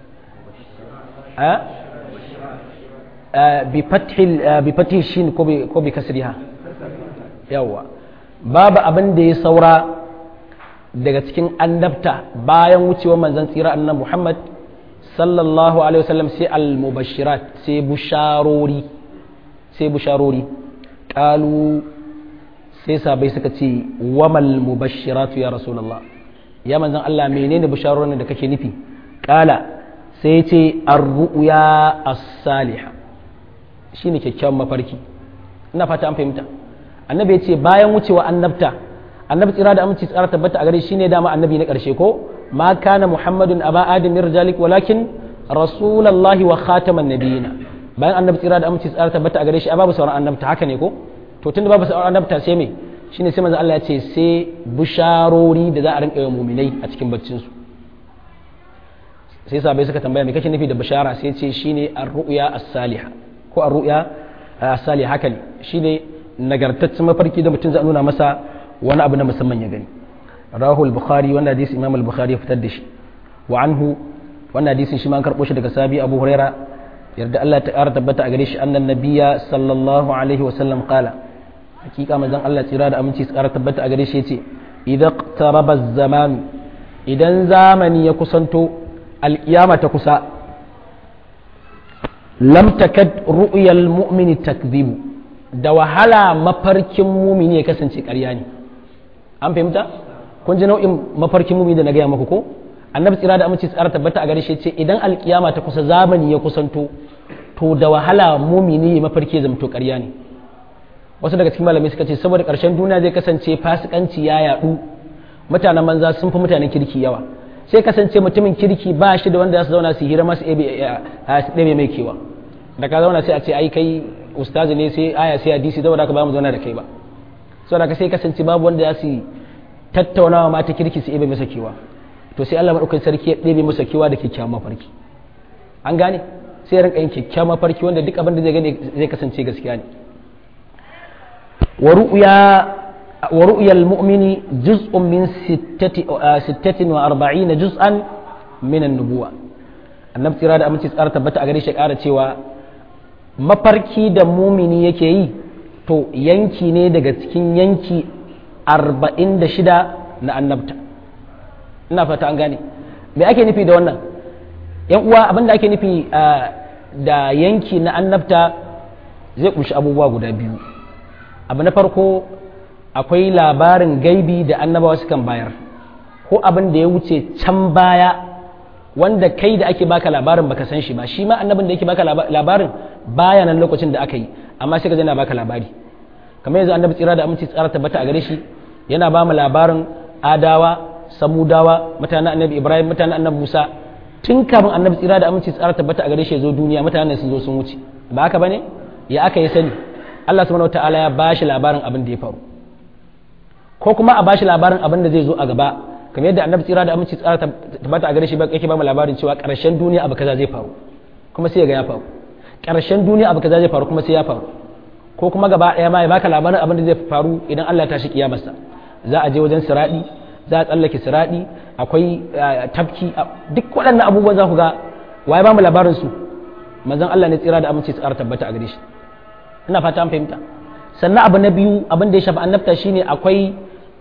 bi fathi shin ko bi kasriha yawa babu abin da ya saura daga cikin annabta bayan wucewar manzon tsira annan Muhammad sallallahu alaihi wasallam sai al-mubashirat sai busharori sai busharori qalu sai sabai suka ce wamal mubashiratu ya rasulullah ya manzon Allah menene bisharorin da kake nufi qala sai ya ce ar-ru'ya as-salihah shine kyakkyawan mafarki ina fata an fahimta annabi ya ce bayan wucewa annabta annabi tsira da aminci tsara tabbata a gare shi ne dama annabi na ƙarshe ko ma kana muhammadun aba adam min rijalik walakin rasulullahi wa khataman nabiyina bayan annabi tsira da aminci tsara tabbata a gare shi babu sauran annabta haka ne ko to tunda babu sauran annabta sai me shine sai manzo Allah ya ce sai bisharori da za a rinka yi muminai a cikin baccin su sai sabai suka tambaya me kake nufi da bishara sai ce shine ar-ru'ya as-salihah ko ar-ru'ya as-salihah haka ne shine nagartaccen mafarki da mutum zai nuna masa wani abu na musamman ya gani rahu al-bukhari wannan hadisi imam al-bukhari ya fitar da shi wa anhu wannan hadisin shi ma an karbo shi daga sabi abu huraira yarda Allah ta ƙara tabbata a gare shi annan nabiyya sallallahu alaihi wa sallam qala hakika manzon Allah tsira da aminci su ƙara tabbata a gare shi yace idan qaraba zaman idan zamani ya kusanto alƙiyama ta kusa lam takad ru'yal mu'mini takdhibu da wahala mafarkin mumini ya kasance ƙarya ne an fahimta kun ji nau'in mafarkin mumini da na gaya maku ko annabi tsira da aminci tsara tabbata a gare shi ce idan alkiyama ta kusa zamani ya kusanto to da wahala mumini ya mafarki ya zamto ƙarya ne wasu daga cikin malamai suka ce saboda ƙarshen duniya zai kasance fasikanci ya yaɗu mutanen manza sun fi mutanen kirki yawa sai kasance mutumin kirki ba shi da wanda za su zauna su hira masu ɗebe mai kewa da ka zauna sai a ce ai kai ustazi ne sai aya sai hadisi saboda ka ba mu zauna da kai ba saboda ka sai kasance babu wanda za su tattaunawa mata kirki su ebe masa kewa to sai Allah madaukakin sarki ya ɗebe masa kewa da kyakkyawan mafarki an gane sai ya rinka yin kyakkyawan mafarki wanda duk abin da zai gane zai kasance gaskiya ne wa ru'ya wa ru'ya al-mu'mini juz'un min sittati sittatin wa arba'ina juz'an min an-nubuwa annabi tsira da aminci tsara tabbata a gare shi ƙara cewa mafarki da mumini yake yi to yanki ne daga cikin yanki arba'in da shida na annabta ina fata an gane me ake nufi da wannan yan uwa abin da ake nufi da yanki na annabta zai kunshi abubuwa guda biyu abu na farko akwai labarin gaibi da annabawa sukan bayar ko abin da ya wuce can baya wanda kai da ake baka labarin baka san shi ba shi ma annabin da yake baka labarin baya nan lokacin da aka yi amma sai ka yana baka labari kamar yanzu annabi tsira da aminci tsara tabbata a gare shi yana ba mu labarin adawa samudawa mutanen annabi ibrahim mutanen annabi musa tun kafin annabi tsira da aminci tsara tabbata a gare shi ya zo duniya mutanen sun zo sun wuce ba haka bane ya aka yi sani Allah subhanahu wataala ya bashi labarin abin da ya faru ko kuma a bashi labarin abin da zai zo a gaba kamar yadda annabi tsira da aminci tsara tabbata a gare shi yake ba mu labarin cewa karshen duniya abu kaza zai faru kuma sai ya ga ya faru karshen duniya abu kaza zai faru kuma sai ya faru ko kuma gaba ɗaya ma ya baka labarin abin da zai faru idan Allah ya tashi kiyamarsa za a je wajen siradi za a tsallake siradi akwai tafki duk waɗannan abubuwan za ku ga waye ba mu labarin su manzon Allah ne tsira da aminci tsara tabbata a gare shi ina fata an fahimta sannan abu na biyu abin da ya shafi annabta shine akwai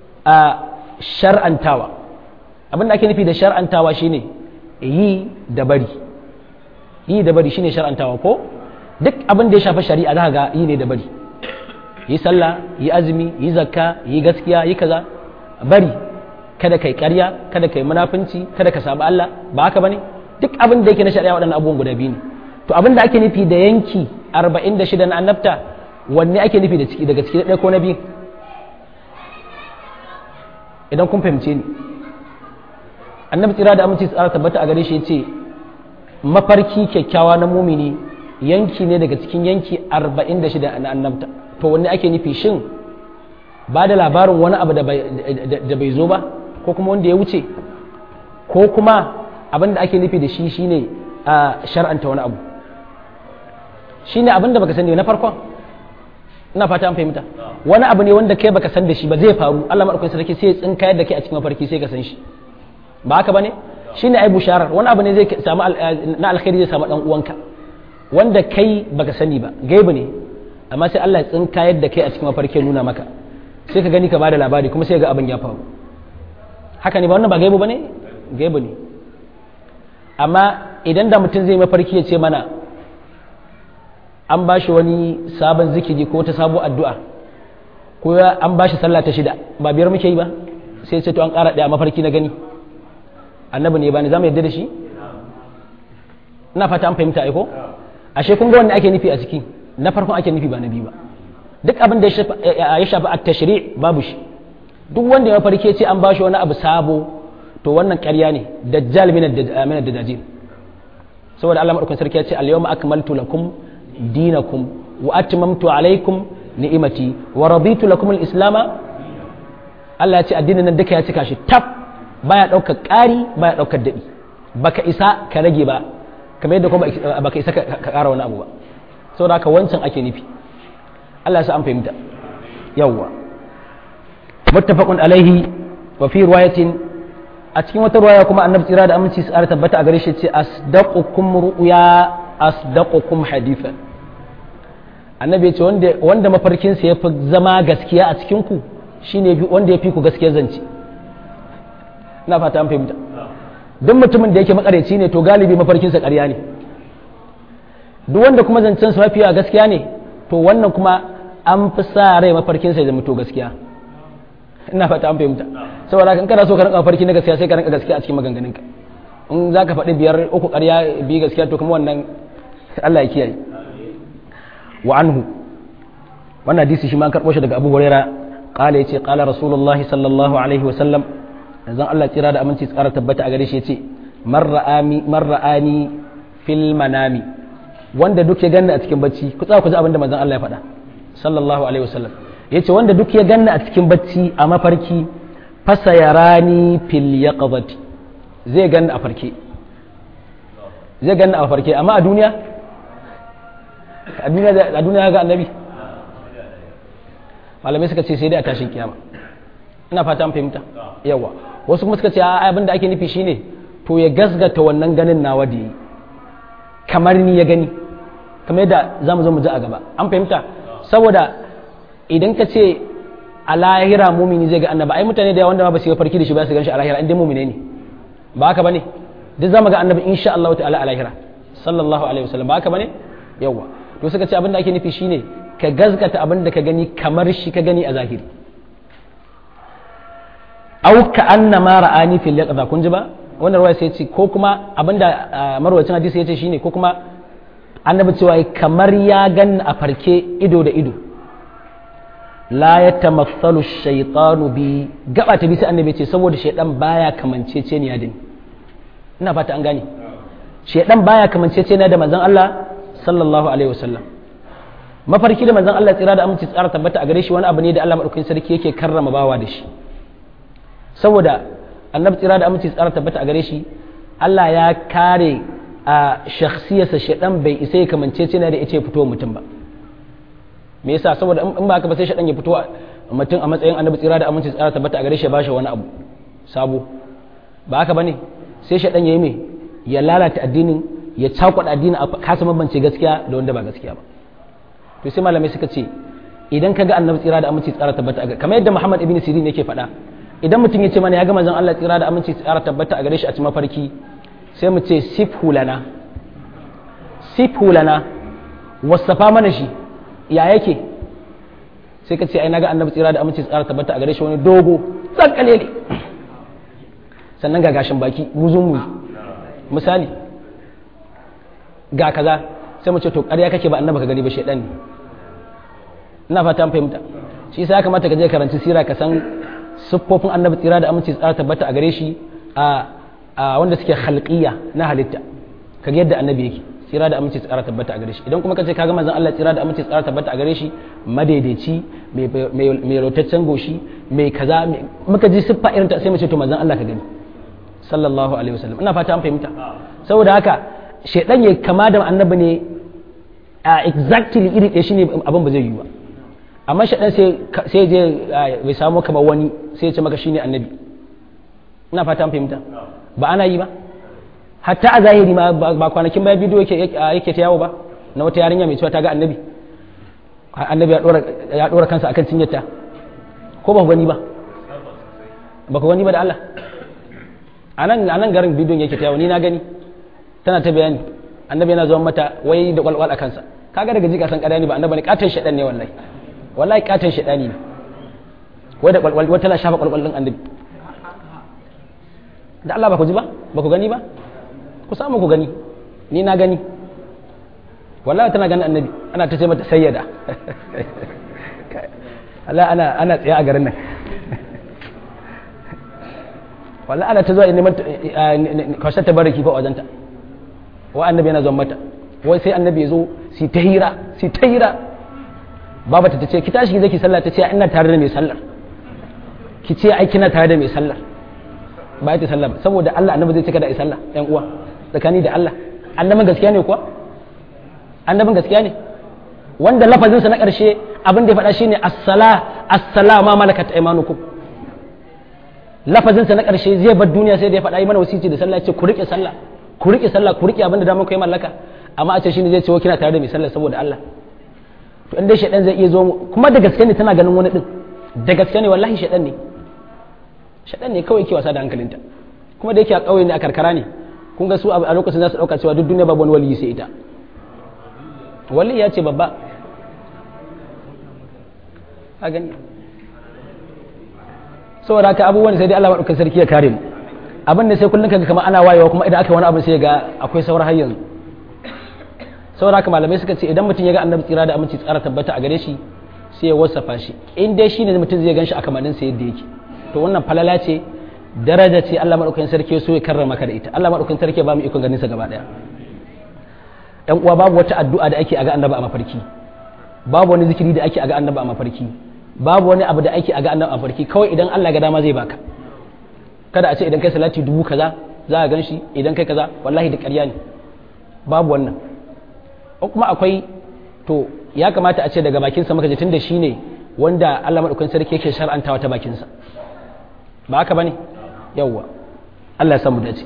shar'antawa abin da ake nufi da shar'antawa shine yi da bari yi da bari shine shar'antawa ko duk abin da ya shafi shari'a za ga yi ne da bari yi sallah yi azumi yi zakka yi gaskiya yi kaza bari kada kai ƙarya kada kai munafunci kada ka sabu Allah ba haka bane duk abin da yake na shari'a waɗannan abubuwan guda biyu ne to abin da ake nufi da yanki 46 na annabta wanne ake nufi da ciki daga ciki ɗaya ko na biyu idan kun fahimce ni annabi tsira da aminci tsara tabbata a gare shi ce mafarki kyakkyawa na mumini yanki ne daga cikin yanki 46 na annabta to wanne ake nufi shin ba da labarin wani abu da bai zo ba ko kuma wanda ya wuce ko kuma abin da ake nufi da shi shine a shar'anta wani abu shine abin da baka sani na farkon ina fata an fahimta wani abu ne wanda kai baka san da shi ba zai faru Allah madaukakin sarki sai ya tsinkayar da kai a cikin mafarki sai ka san shi ba haka bane shine ai busharar wani abu ne zai samu na alkhairi zai samu dan uwanka wanda kai baka sani ba gaibu ne amma sai Allah ya tsinkayar da kai a cikin mafarki nuna maka sai ka gani ka bada labari kuma sai ga abin ya faru haka ne ba wannan ba gaibu bane gaibu ne amma idan da mutum zai mafarki ya ce mana an ba shi wani sabon zikiri ko ta sabo addu'a ko an ba shi sallah ta shida ba biyar muke yi ba sai ce to an ƙara ɗaya mafarki na gani annabi ne ba ne za mu yadda da shi ina fata an fahimta aiko ashe kun ga wanda ake nufi a ciki na farkon ake nufi ba na biyu ba duk abin da ya shafi a tashri babu shi duk wanda ya mafarki ce an ba shi wani abu sabo to wannan ƙarya ne dajjal min ad-dajjal saboda Allah madaukakin sarki ya ce al-yawma akmaltu lakum dinakum wa atmamtu alaykum ni'imati wa raditu lakum al-islam Allah ya ce addinin nan duka ya cika shi tab baya daukar ƙari baya daukar dadi baka isa ka rage ba kamar yadda kuma baka isa ka ƙara wani abu ba saboda haka wancan ake nufi Allah ya sa an fahimta yawwa muttafaqun alaihi wa fi riwayatin a cikin wata ruwaya kuma annabi tsira da aminci su tabbata a gare shi ce asdaqukum ru'ya asdaqukum hadithan annabi ya ce wanda wanda mafarkin sa yafi zama gaskiya a cikin ku shine wanda yafi ku gaskiyar zance ina fata an fahimta duk mutumin da yake makareci ne to galibi mafarkin sa ƙarya ne duk wanda kuma zancen sa mafiya gaskiya ne to wannan kuma an fi sa rai mafarkin sa ya zama to gaskiya ina fata an fahimta saboda kan kana so ka rinka farki na gaskiya sai ka rinka gaskiya a cikin maganganun ka in za ka faɗi biyar uku ƙarya bi gaskiya to kuma wannan Allah ya kiyaye wa anhu wannan hadisi shi ma an karɓo shi daga Abu Huraira qala yace qala rasulullahi sallallahu alaihi wa sallam zan Allah tsira da aminci tsara tabbata a gare shi yace man ra'ani man ra'ani fil manami wanda duk ya ganna a cikin bacci ku tsaya ku ji abin da manzon Allah ya faɗa sallallahu alaihi wa sallam yace wanda duk ya ganna a cikin bacci a mafarki fasa yarani fil yaqadati zai ganni a farke zai ganni a farke amma a duniya a duniya a duniya ga annabi malamai suka ce sai dai a tashin kiyama ina fata an fahimta yawa wasu kuma suka ce a abin da ake nufi shine to ya gasgata wannan ganin nawa da yi kamar ni ya gani kamar yadda za mu zo mu ji a gaba an fahimta saboda idan ka ce a lahira mumini zai ga annaba ai mutane da yawa wanda ba su yi farki da shi ba su gan shi a lahira inda mumine ne ba haka bane duk zamu ga annabi insha Allah ta'ala a lahira sallallahu alaihi wasallam ba haka bane yawa to suka ce abin da ake nufi shine ka gazgata abin da ka gani kamar shi ka gani a zahiri au ka anna ma ra'ani fil yaqza kun ji ba wannan ruwaya sai ce ko kuma abinda marwacin hadisi yace shine ko kuma annabi cewa kamar ya gan a farke ido da ido la yatamathalu shaytanu bi gaba ta bi sai annabi ce saboda shaydan baya kamanceceniya da ni ina fata an gane shaydan baya kamanceceniya da manzon Allah sallallahu alaihi wasallam mafarki da manzon Allah tsira da aminci tsara tabbata a gare shi wani abu ne da Allah madaukakin sarki yake karrama bawa da shi saboda annabi tsira da aminci tsara tabbata a gare shi Allah ya kare a shakhsiyarsa shaɗan bai isa ya kamance ce na da ya fito mutum ba me yasa saboda in ba haka ba sai shaɗan ya fito mutum a matsayin annabi tsira da aminci tsara tabbata a gare shi ya bashi wani abu sabo ba haka bane sai shaɗan ya yi me ya lalata addinin ya cakuɗa addinin a kasa mabance gaskiya da wanda ba gaskiya ba to sai malamai suka ce idan ka ga annabi tsira da aminci tsara tabbata a gare kamar yadda Muhammad ibn Sirin yake faɗa idan mutum ya ce mana ya ga manzon Allah tsira da aminci tsara tabbata a gare shi a cikin mafarki sai mu ce sifhu lana sifhu lana wasafa mana shi ya yake sai ka ce ai naga annabi tsira da aminci tsara tabbata a gare shi wani dogo tsakkale ne sannan ga gashin baki muzun mu misali ga kaza sai mu ce to ƙarya kake ba annabi ka gani ba shedan ne ina fata an fahimta shi sai ya kamata ka je karanci sira ka san siffofin annabi tsira da aminci tsara tabbata a gare shi a wanda suke halqiyya na halitta kaga yadda annabi yake tsira da aminci tsara tabbata a gare shi idan kuma kace kaga manzon Allah tsira da aminci tsara tabbata a gare shi madaidaici mai rotaccen goshi mai kaza muka ji siffa irin ta sai mu ce to manzon Allah ka gani sallallahu alaihi wasallam ina fata an fahimta saboda haka shedan ya kama da annabi ne a exactly iri ɗaya shine abin ba zai yi ba amma shaɗan sai je bai samu kamar wani sai ya ce maka shine annabi ina fata an fahimta ba ana yi ba hatta a zahiri ma ba kwanakin baya bidiyo yake ta yawo ba na wata yarinya mai cewa ta ga annabi annabi ya ɗora kansa akan cinyarta ko ba ku gani ba ba ku gani ba da Allah a nan garin bidiyon yake ta yawo ni na gani tana ta bayani annabi yana zuwa mata wai da kwalkwal a kansa kaga daga jika san kadani ba annabi ne katon shaɗan ne wallahi wallahi katon shaɗani ne wai da kwalkwal wata na shafa kwalkwal din annabi da Allah ba ku ji ba ba ku gani ba ku samu ku gani ni na gani wallahi tana ganin annabi ana ta ce mata sayyada Allah ana ana tsaye a garin nan wallahi ana ta zuwa neman kwashe ta baraki fa wajenta wa annabi yana zuwa mata wai sai annabi ya zo si ta hira si ta hira baba ta ce ki tashi ki zaki sallah ta ce ina tare da mai sallar ki ce ai kina tare da mai sallar ba ta sallah ba saboda Allah annabi zai cika da sallah ɗan uwa tsakani da Allah annabin gaskiya ne kuwa annabin gaskiya ne wanda lafazin sa na ƙarshe abin da ya faɗa shine as-sala as-sala ma malakat aymanukum lafazin sa na ƙarshe zai bar duniya sai da ya faɗa yi mana wasici da sallah ce ku rike sallah ku rike sallah ku rike abin da damar ku yi mallaka amma a ce shine zai ce wa kina tare da mai sallah saboda Allah to in dai shaidan zai iya zo kuma da gaske ne tana ganin wani din da gaske ne wallahi shaidan ne shaidan ne kawai ke wasa da hankalinta kuma da yake a ƙauye ne a karkara ne kun ga su a lokacin za su ɗauka cewa duk duniya babu wani waliyi sai ita wali ya ce babba a gani saboda haka abubuwan sai dai Allah maɗaukakin sarki ya kare mu abin da sai kullum kaga kamar ana wayewa kuma idan aka wani abin sai ga akwai sauran har yanzu saboda haka malamai suka ce idan mutum ya ga annabi tsira da aminci tsara tabbata a gare shi sai ya wasafa shi in dai shine mutum zai ganshi a kamannin sa yadda yake to wannan falala ce daraja ce Allah madaukakin sarki so ya karrama ka da ita Allah madaukakin sarki ba mu ikon ganin sa gaba daya ɗan uwa babu wata addu'a da ake a ga annabi a mafarki babu wani zikiri da ake a ga annabi a mafarki babu wani abu da ake a ga annabi a mafarki kawai idan Allah ga dama zai baka kada a ce idan kai salati dubu kaza za a gan shi idan kai kaza wallahi da ƙarya ne babu wannan kuma akwai to ya kamata a ce daga bakinsa maka tun da shi ne wanda Allah maɗaukakin sarki yake shar'antawa ta bakinsa ba haka bane yawwa Allah ya samu dace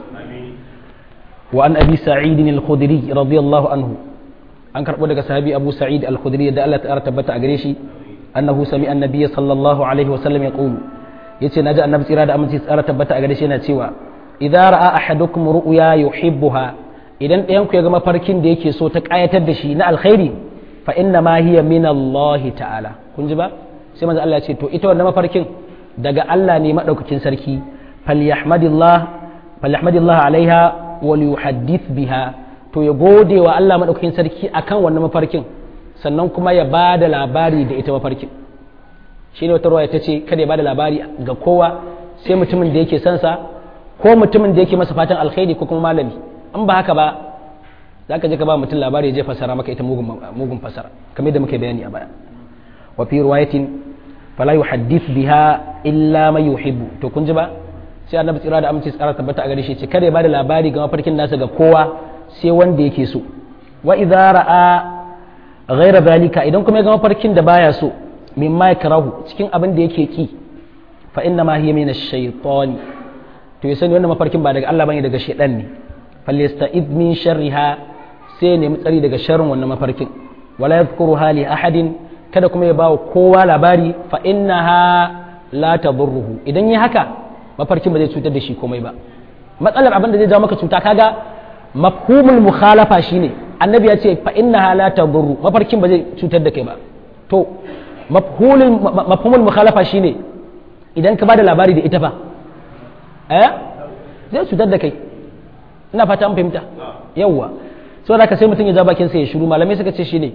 wa an abi sa'id al-khudri radiyallahu anhu an karbo daga sahabi abu sa'id al-khudri da Allah ta tabbata a gare shi annahu sami annabi sallallahu alaihi wa sallam yaqulu yace naji annabi tsira da aminci tsara tabbata a gare shi yana cewa idza ra'a ahadukum ru'ya yuhibbuha idan ɗayan ku ya ga mafarkin da yake so ta kayatar da shi na alkhairi fa inna ma hiya min Allah ta'ala kun ji ba sai manzo Allah ya ce to ita wannan mafarkin daga Allah ne madaukakin sarki falyahmadillah falyahmadillah alaiha wal yuhaddith biha to ya gode wa Allah madaukakin sarki akan wannan mafarkin sannan kuma ya bada labari da ita mafarkin shine wata ruwaya tace kada ya bada labari ga kowa sai mutumin da yake son sa ko mutumin da yake masa fatan alkhairi ko kuma malami in ba haka ba za ka je ka ba mutum labari ya je fasara maka ita mugun fasara kamar da muke bayani a baya wa fi riwayatin fala yuhaddith biha illa man yuhibbu to kun ji ba sai annabi tsira da aminci tsara tabbata a gare shi ce kada ya bada labari ga mafarkin nasa ga kowa sai wanda yake so wa idza ra'a ghayra zalika idan kuma ya ga mafarkin da baya so mimma yakrahu cikin abin da yake ki fa inna ma hiya min ash-shaytani to ya sani wannan mafarkin ba daga Allah bane daga shaytan ne falyasta'id min sharriha sai nemi tsari daga sharrin wannan mafarkin wala yadhkuru hali ahadin kada kuma ya bawa kowa labari fa innaha la tadurruhu idan yi haka mafarkin ba zai cutar da shi komai ba matsalar abin da zai jawo maka cuta kaga mafhumul mukhalafa shine annabi ya ce fa innaha la tadurru mafarkin ba zai cutar da kai ba to mafhumul mafhumul mukhalafa shine idan ka bada labari da ita fa eh zai cutar da kai ina fata an fahimta yawwa so da ka sai mutum ya ja bakin sa ya shiru malamai suka ce shine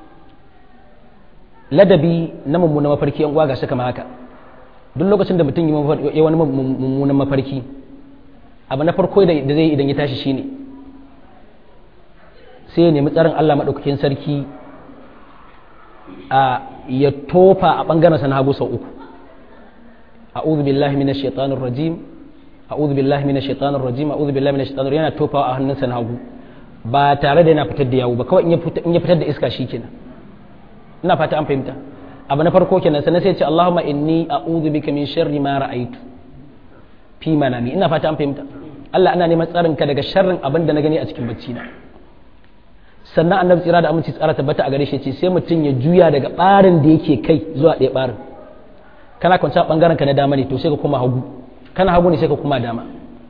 ladabi na mummunan mafarki yan uwa ga shi kamar haka duk lokacin da mutum ya wani mummunan mafarki abu na farko da zai idan ya tashi shine sai ya nemi tsarin Allah maɗaukakin sarki a ya tofa a ɓangaren sana hagu sau uku a'udhu billahi minash shaitanir rajim a'udhu billahi minash shaitanir rajim a'udhu billahi minash shaitanir yana tofawa a hannunsa na hagu ba tare da yana fitar da yawo ba kawai in ya fitar da iska shikenan ina fata an fahimta abu na farko kenan sannan sai ya ce Allahumma inni a'udhu bika min sharri ma ra'aytu fi manami ina fata an fahimta Allah ana neman tsarin ka daga sharrin abin da na gani a cikin bacci na sannan annabi tsira da aminci tsara tabbata a gare shi ce sai mutum ya juya daga barin da yake kai zuwa ɗaya barin kana kwanta bangaren ka na dama ne to sai ka koma hagu kana hagu ne sai ka koma dama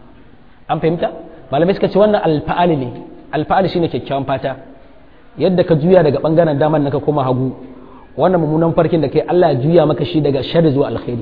an fahimta malamai suka ce wannan alfa'ali ne alfa'ali shine kyakkyawan fata yadda ka juya daga bangaren daman na ka koma hagu wannan mummunan farkin da kai Allah ya juya maka shi daga sharri zuwa alkhairi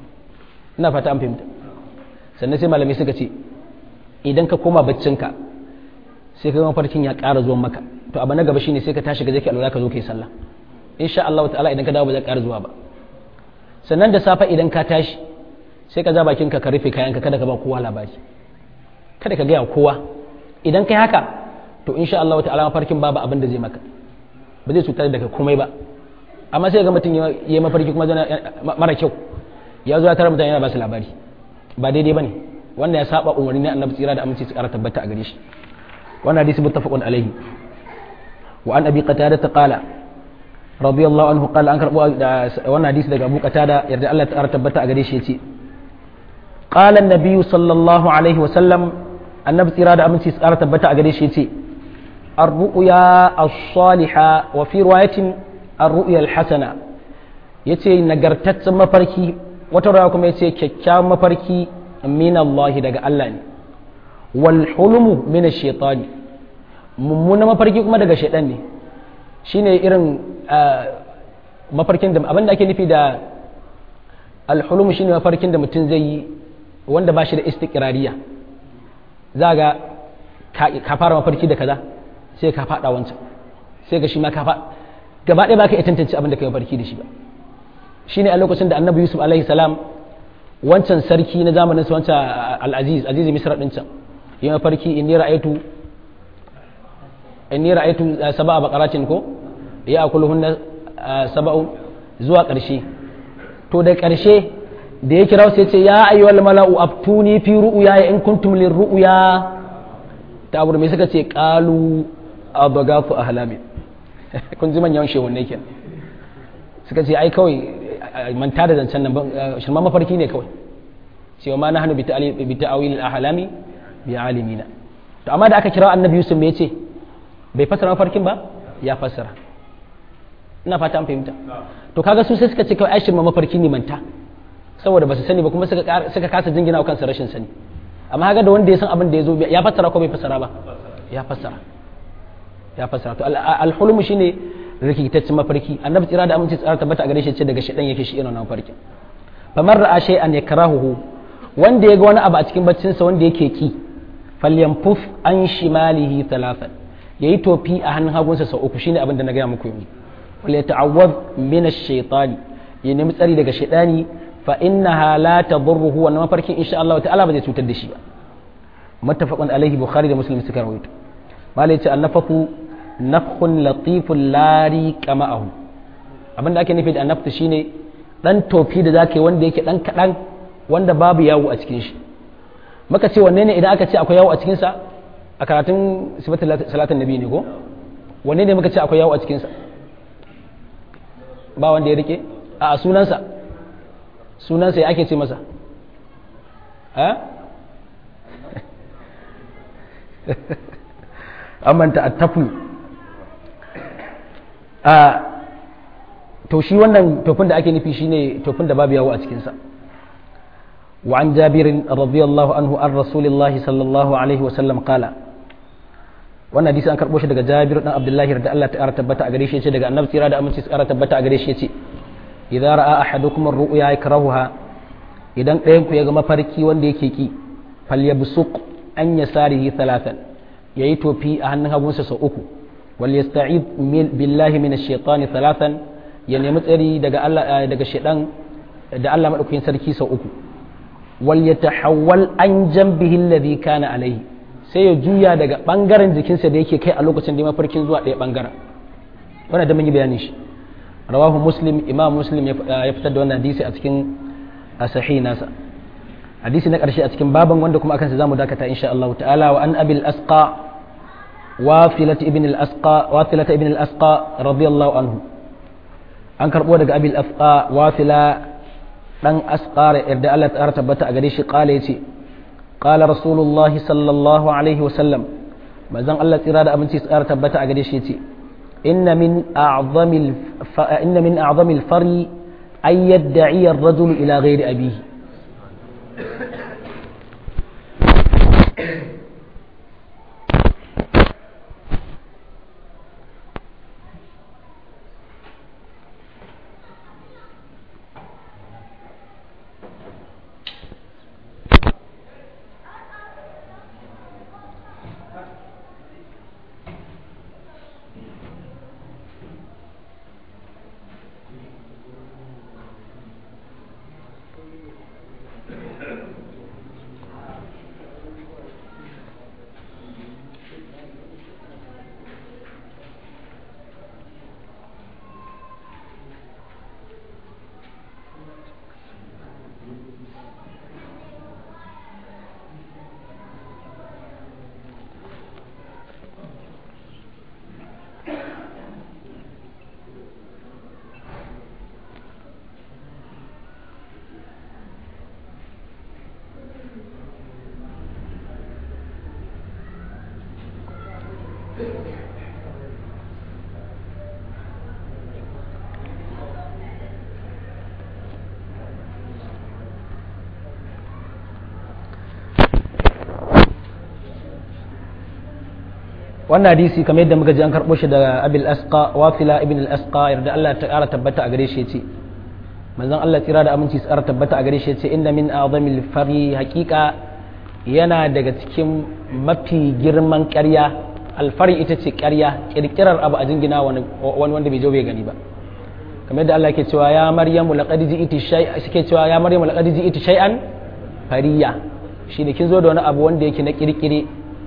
ina fata an fahimta sannan sai malamai suka ce idan ka koma baccinka sai ka mafarkin ya ƙara zuwan maka to abu na gaba shine sai ka tashi ga zaki alwala ka zo kai sallah insha Allah ta'ala idan ka dawo ba zai ƙara zuwa ba sannan da safe idan ka tashi sai ka ja bakin ka ka rufe kayanka kada ka ba kowa labari kada ka gaya kowa idan kai haka to insha Allah ta'ala mafarkin babu abin da zai maka ba zai cutar da kai komai ba amma sai ga mutum ya yi mafarki kuma mara kyau ya zo ya tara mutane yana ba su labari ba daidai bane wanda ya saba umarni na annabi tsira da aminci su kara tabbata a gare shi wannan hadisi muttafaqun alaihi wa an abi qatada qala radiyallahu anhu qala an karbo wannan hadisi daga abu qatada yarda Allah ta tabbata a gare shi yace qala an-nabiy sallallahu alaihi wa sallam annabi tsira da aminci su kara tabbata a gare shi yace ar-ru'ya as-salihah wa fi riwayatin ar-ru'ya al-hasana yace nagartaccen mafarki wata rawa kuma yace kyakkyawan mafarki min Allah daga Allah ne wal hulmu min ash-shaytani mummuna mafarki kuma daga shaytan ne shine irin mafarkin da abinda ake nufi da al hulmu shine mafarkin da mutum zai yi wanda ba shi da istiqrariya za ga ka fara mafarki da kaza sai ka fada wancan sai ga shi ma ka fa gaba ɗaya ba ka iya tantance abin da ka yi mafarki da shi ba shine a lokacin da annabi yusuf alaihi salam wancan sarki na zamanin sa wancan al-aziz aziz misra din can yi mafarki inni ra'aytu inni ra'aytu sab'a baqaratin ko ya akuluhunna sab'un zuwa ƙarshe to da ƙarshe da ya kira sai ce ya ayyuhal mala'u aftuni fi ru'ya in kuntum lir ru'ya ta abu me suka ce qalu abagafu ahlami kun ji manyan shehunne kenan suka ce ai kawai manta da zancen nan shirma mafarki ne kawai cewa ma nahnu bi ta'awil al-ahlami bi alimina to amma da aka kira annabi yusuf me yace bai fassara mafarkin ba ya fassara ina fata an fahimta to kaga su sai suka ce kawai aishin ma mafarki ne manta saboda ba su sani ba kuma suka suka kasa jingina wa kansa rashin sani amma kaga da wanda ya san abin da ya zo ya fassara ko bai fassara ba ya fassara ya fassara to al-hulm shine rikitaccen mafarki annabi tsira da aminci tsara tabbata a gare shi ce daga shedan yake shi irin mafarkin famar ra'a shay'an yakrahuhu wanda ya ga wani abu a cikin baccinsa wanda yake ki falyanfuf an shimalihi talafan yayi tofi a hannun hagunsa sau uku shine abin da na gaya muku yanzu wal yata'awwad min ash-shaytani ya nemi tsari daga shaytani fa innaha la tadurruhu wannan mafarkin insha Allah ta'ala ba zai cutar da shi ba muttafaqun alaihi bukhari da muslim suka rawaito malai ce annafaku nafkhun latifun lari kama'ahu abin da ake nufi da annaftu shine dan tofi da zaka yi wanda yake dan kadan wanda babu yawo a cikin shi muka ce wanne ne idan aka ce akwai yawo a cikin sa a karatun sifatul salatin nabi ne ko wanne ne muka ce akwai yawo a cikin sa ba wanda ya rike a sunansa sunansa ya ake ce masa a amanta attafu a to shi wannan tofin da ake nufi shine tofin da babu yawo a cikinsa وعن جابر رضي الله عنه عن رسول الله صلى الله عليه وسلم قال wannan hadisi an karbo shi daga Jabir dan Abdullahi da Allah ta tabbata a gare shi yace daga Annabi tsira da aminci tsara tabbata a gare shi yace idza ra'a ahadukum ar-ru'ya yakrahuha idan ɗayan ku ya ga mafarki wanda yake ki falyabsuq an yasarihi thalathan yayi tofi a hannun hagunsa sau uku wal yasta'id billahi minash shaitani thalathan ya nemi tsari daga Allah daga shaitan da Allah madaukakin sarki sau uku wal yatahawwal an jambihi alladhi kana alaihi sai ya juya daga bangaren jikinsa da yake kai a lokacin da mafarkin zuwa ɗaya bangaren wannan da mun yi bayani shi rawahu muslim imam muslim ya fitar da wannan hadisi a cikin sahih nasa hadisi na ƙarshe a cikin baban wanda kuma akan sa zamu dakata insha Allah ta'ala wa an abil asqa wafilat ibn al asqa wafilat ibn al asqa radiyallahu anhu an karbo daga abil asqa wafila dan asqar yarda Allah ta tabbata a gare shi kala yace qala rasulullahi sallallahu alaihi wa sallam manzon Allah tsira da aminci tsara tabbata a gare shi yace inna min a'zamil inna min a'zamil fari ay yad'i ar-rajulu ila ghairi abihi wannan hadisi kamar yadda muka ji an karɓo shi daga abil asqa wafila ibn al asqa yarda Allah ta ƙara tabbata a gare shi yace manzon Allah tsira da aminci tsara tabbata a gare shi yace inna min a'zamil fari haqiqa yana daga cikin mafi girman ƙarya alfari ita ce ƙarya kirkirar abu a jingina wani wanda bai je bai gani ba kamar yadda Allah yake cewa ya maryamu laqad ji'ti shay'an suke cewa ya maryamu laqad ji'ti shay'an fariya shi ne kin zo da wani abu wanda yake na kirkire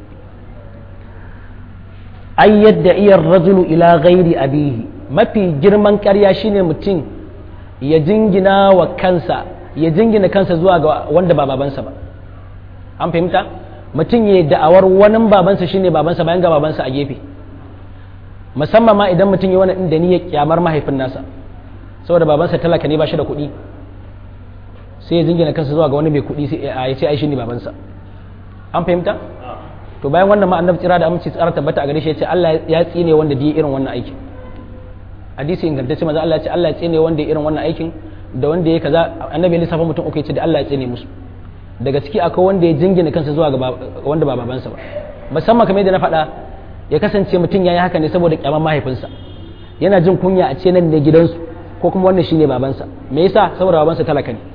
an yadda iyar rajulu ila ghairi abihi mafi girman ƙarya shine mutum ya jingina wa kansa ya jingina kansa zuwa ga wanda ba babansa ba an fahimta mutum ya da'awar wani babansa shine babansa bayan ga babansa a gefe musamman ma idan mutum ya wani inda ni ya kyamar mahaifin nasa saboda babansa talaka ne ba shi da kuɗi sai ya jingina kansa zuwa ga wani mai kuɗi sai ya ce ai shine babansa an fahimta to bayan wannan ma annabi tsira da aminci tsara tabbata a gare shi ya ce Allah ya tsine wanda da irin wannan aikin hadisi ingantacce maza Allah ya ce Allah ya tsine wanda ya irin wannan aikin da wanda ya kaza annabi lissafa mutum uku ya ce da Allah ya tsine musu daga ciki akwai wanda ya jingina kansa zuwa ga wanda ba babansa ba musamman kamar yadda na faɗa ya kasance mutum ya yi haka ne saboda kyaman mahaifinsa yana jin kunya a ce nan ne gidansu ko kuma wannan shine babansa me yasa saboda babansa talaka ne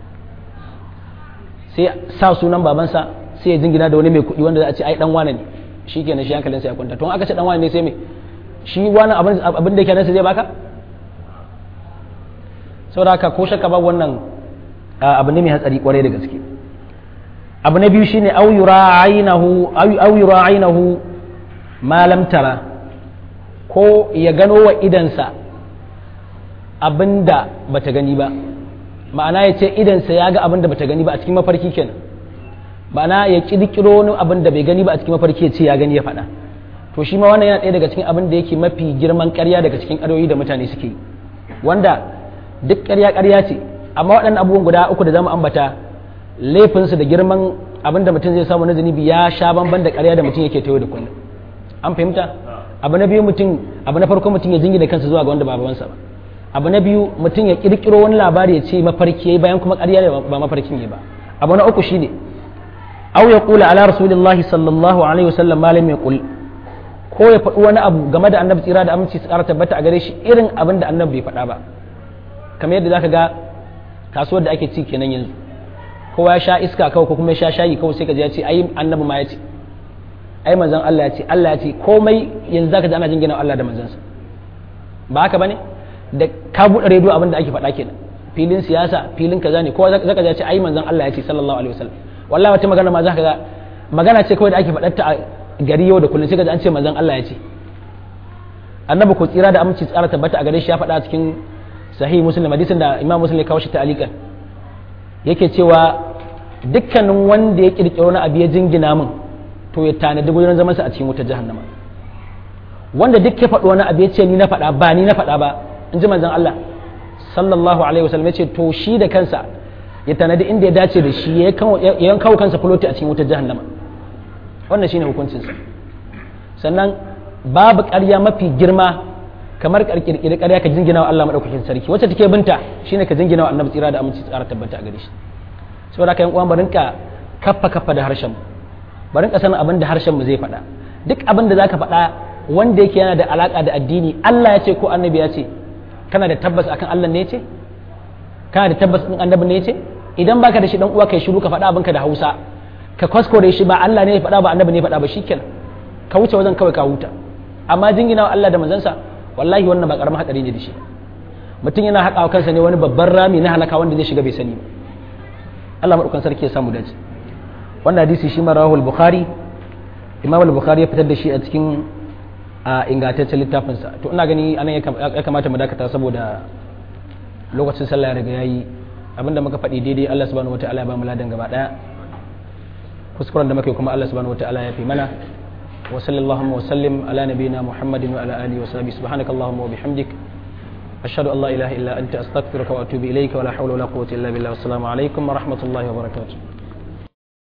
sai sa sunan babansa sai ya jingina da wani mai kuɗi wanda za a ce ai dan wane ne shikenan shi hankalinsa ya kwanta to aka ce dan wane ne sai me shi wani abin da ke nasa zai baka saboda haka ko shakka ba wannan abu ne mai hatsari kwarai da gaske abu na biyu shine au yura ainahu au yura ainahu ma lam tara ko ya gano wa idansa abinda bata gani ba ma'ana ya ce idansa ya ga abinda bata gani ba a cikin mafarki kenan ma'ana ya kirkiro wani abin da bai gani ba a cikin mafarki ya ce ya gani ya faɗa to shi ma wannan yana ɗaya daga cikin abin da yake mafi girman ƙarya daga cikin ƙaryoyi da mutane suke yi wanda duk ƙarya ƙarya ce amma waɗannan abubuwan guda uku da zamu ambata laifinsu da girman abin da mutum zai samu na zunubi ya sha bamban da ƙarya da mutum yake tayo da kullum an fahimta abu na biyu mutum abu na farko mutum ya jingina kansa zuwa ga wanda ba babansa ba abu na biyu mutum ya kirkiro wani labari ya ce mafarki bayan kuma ƙarya ne ba mafarkin ne ba abu na uku shine aw ya kula ala rasulillahi sallallahu alaihi wasallam malam ya kul ko ya faɗi wani abu game da annabi tsira da aminci su ƙara tabbata a gare shi irin abin da annabi bai faɗa ba kamar yadda zaka ga kasuwar da ake ci kenan yanzu kowa ya sha iska kawai ko kuma ya sha shayi kawai sai ka ji ya ce ai annabi ma ya ce ai manzon Allah ya ce Allah ya ce komai yanzu zaka ji ana jingina Allah da manzansa ba haka bane da ka buɗe rediyo abin da ake faɗa kenan filin siyasa filin kaza ne kowa zaka ji ya ce ai manzon Allah ya ce sallallahu alaihi wasallam wallahi wata magana ma zaka ga magana ce kawai da ake faɗar ta a gari yau da kullum sai ka ji an ce manzon Allah ya ce annabi ko tsira da aminci tsara tabbata a gare shi ya faɗa cikin sahih muslim hadisin da imam muslim ya kawo shi ta'alikan yake cewa dukkanin wanda ya kirkiro na abu ya jingina min to ya tanadi gudunar zamansa a cikin wutar jahannama wanda duk ya faɗo wani abu ya ce ni na faɗa ba ni na faɗa ba in ji manzon Allah sallallahu alaihi wasallam ya ce to shi da kansa ya tanadi inda ya dace da shi ya yankawo kansa fuloti a cikin wutar jahannama wannan shine hukuncinsa sannan babu ƙarya mafi girma kamar kirkiri ƙarya ka jingina wa Allah madaukakin sarki wacce take binta shine ka jingina wa annabi tsira da aminci tsara tabbata a gare shi saboda haka yan uwan barin ka kaffa kaffa da harshen mu barin ka sanin abin da harshen mu zai faɗa duk abin da zaka faɗa wanda yake yana da alaka da addini Allah ya ce ko annabi ya ce kana da tabbas akan Allah ne ya ce kana da tabbas din annabi ne ya ce idan baka da shi dan uwa kai shiru ka faɗa abinka da Hausa ka kwaskore shi ba Allah ne ya faɗa ba annabi ne ya faɗa ba shikenan ka wuce wajen kawai ka huta amma jingina wa Allah da manzansa wallahi wannan ba karamin hadari ne da shi mutum yana haƙa kansa ne wani babban rami na halaka wanda zai shiga bai sani ba Allah madaukan sarki ya samu dace wannan hadisi shi ma rawahul bukhari imam al-bukhari ya fitar da shi a cikin a ingantaccen littafinsa to ina gani anan ya kamata mu dakata saboda lokacin sallah ya riga yayi abinda muka faɗi daidai Allah subhanahu wataala ya ba mu ladan gaba daya kuskuren da muke kuma Allah subhanahu wataala ya fi mana wa sallallahu wa sallim ala nabiyyina muhammadin wa ala alihi wa sahbihi subhanakallahumma wa bihamdik ashhadu an la ilaha illa anta astaghfiruka wa atubu ilayka wa la hawla wa la quwwata illa billah assalamu alaikum wa rahmatullahi wa barakatuh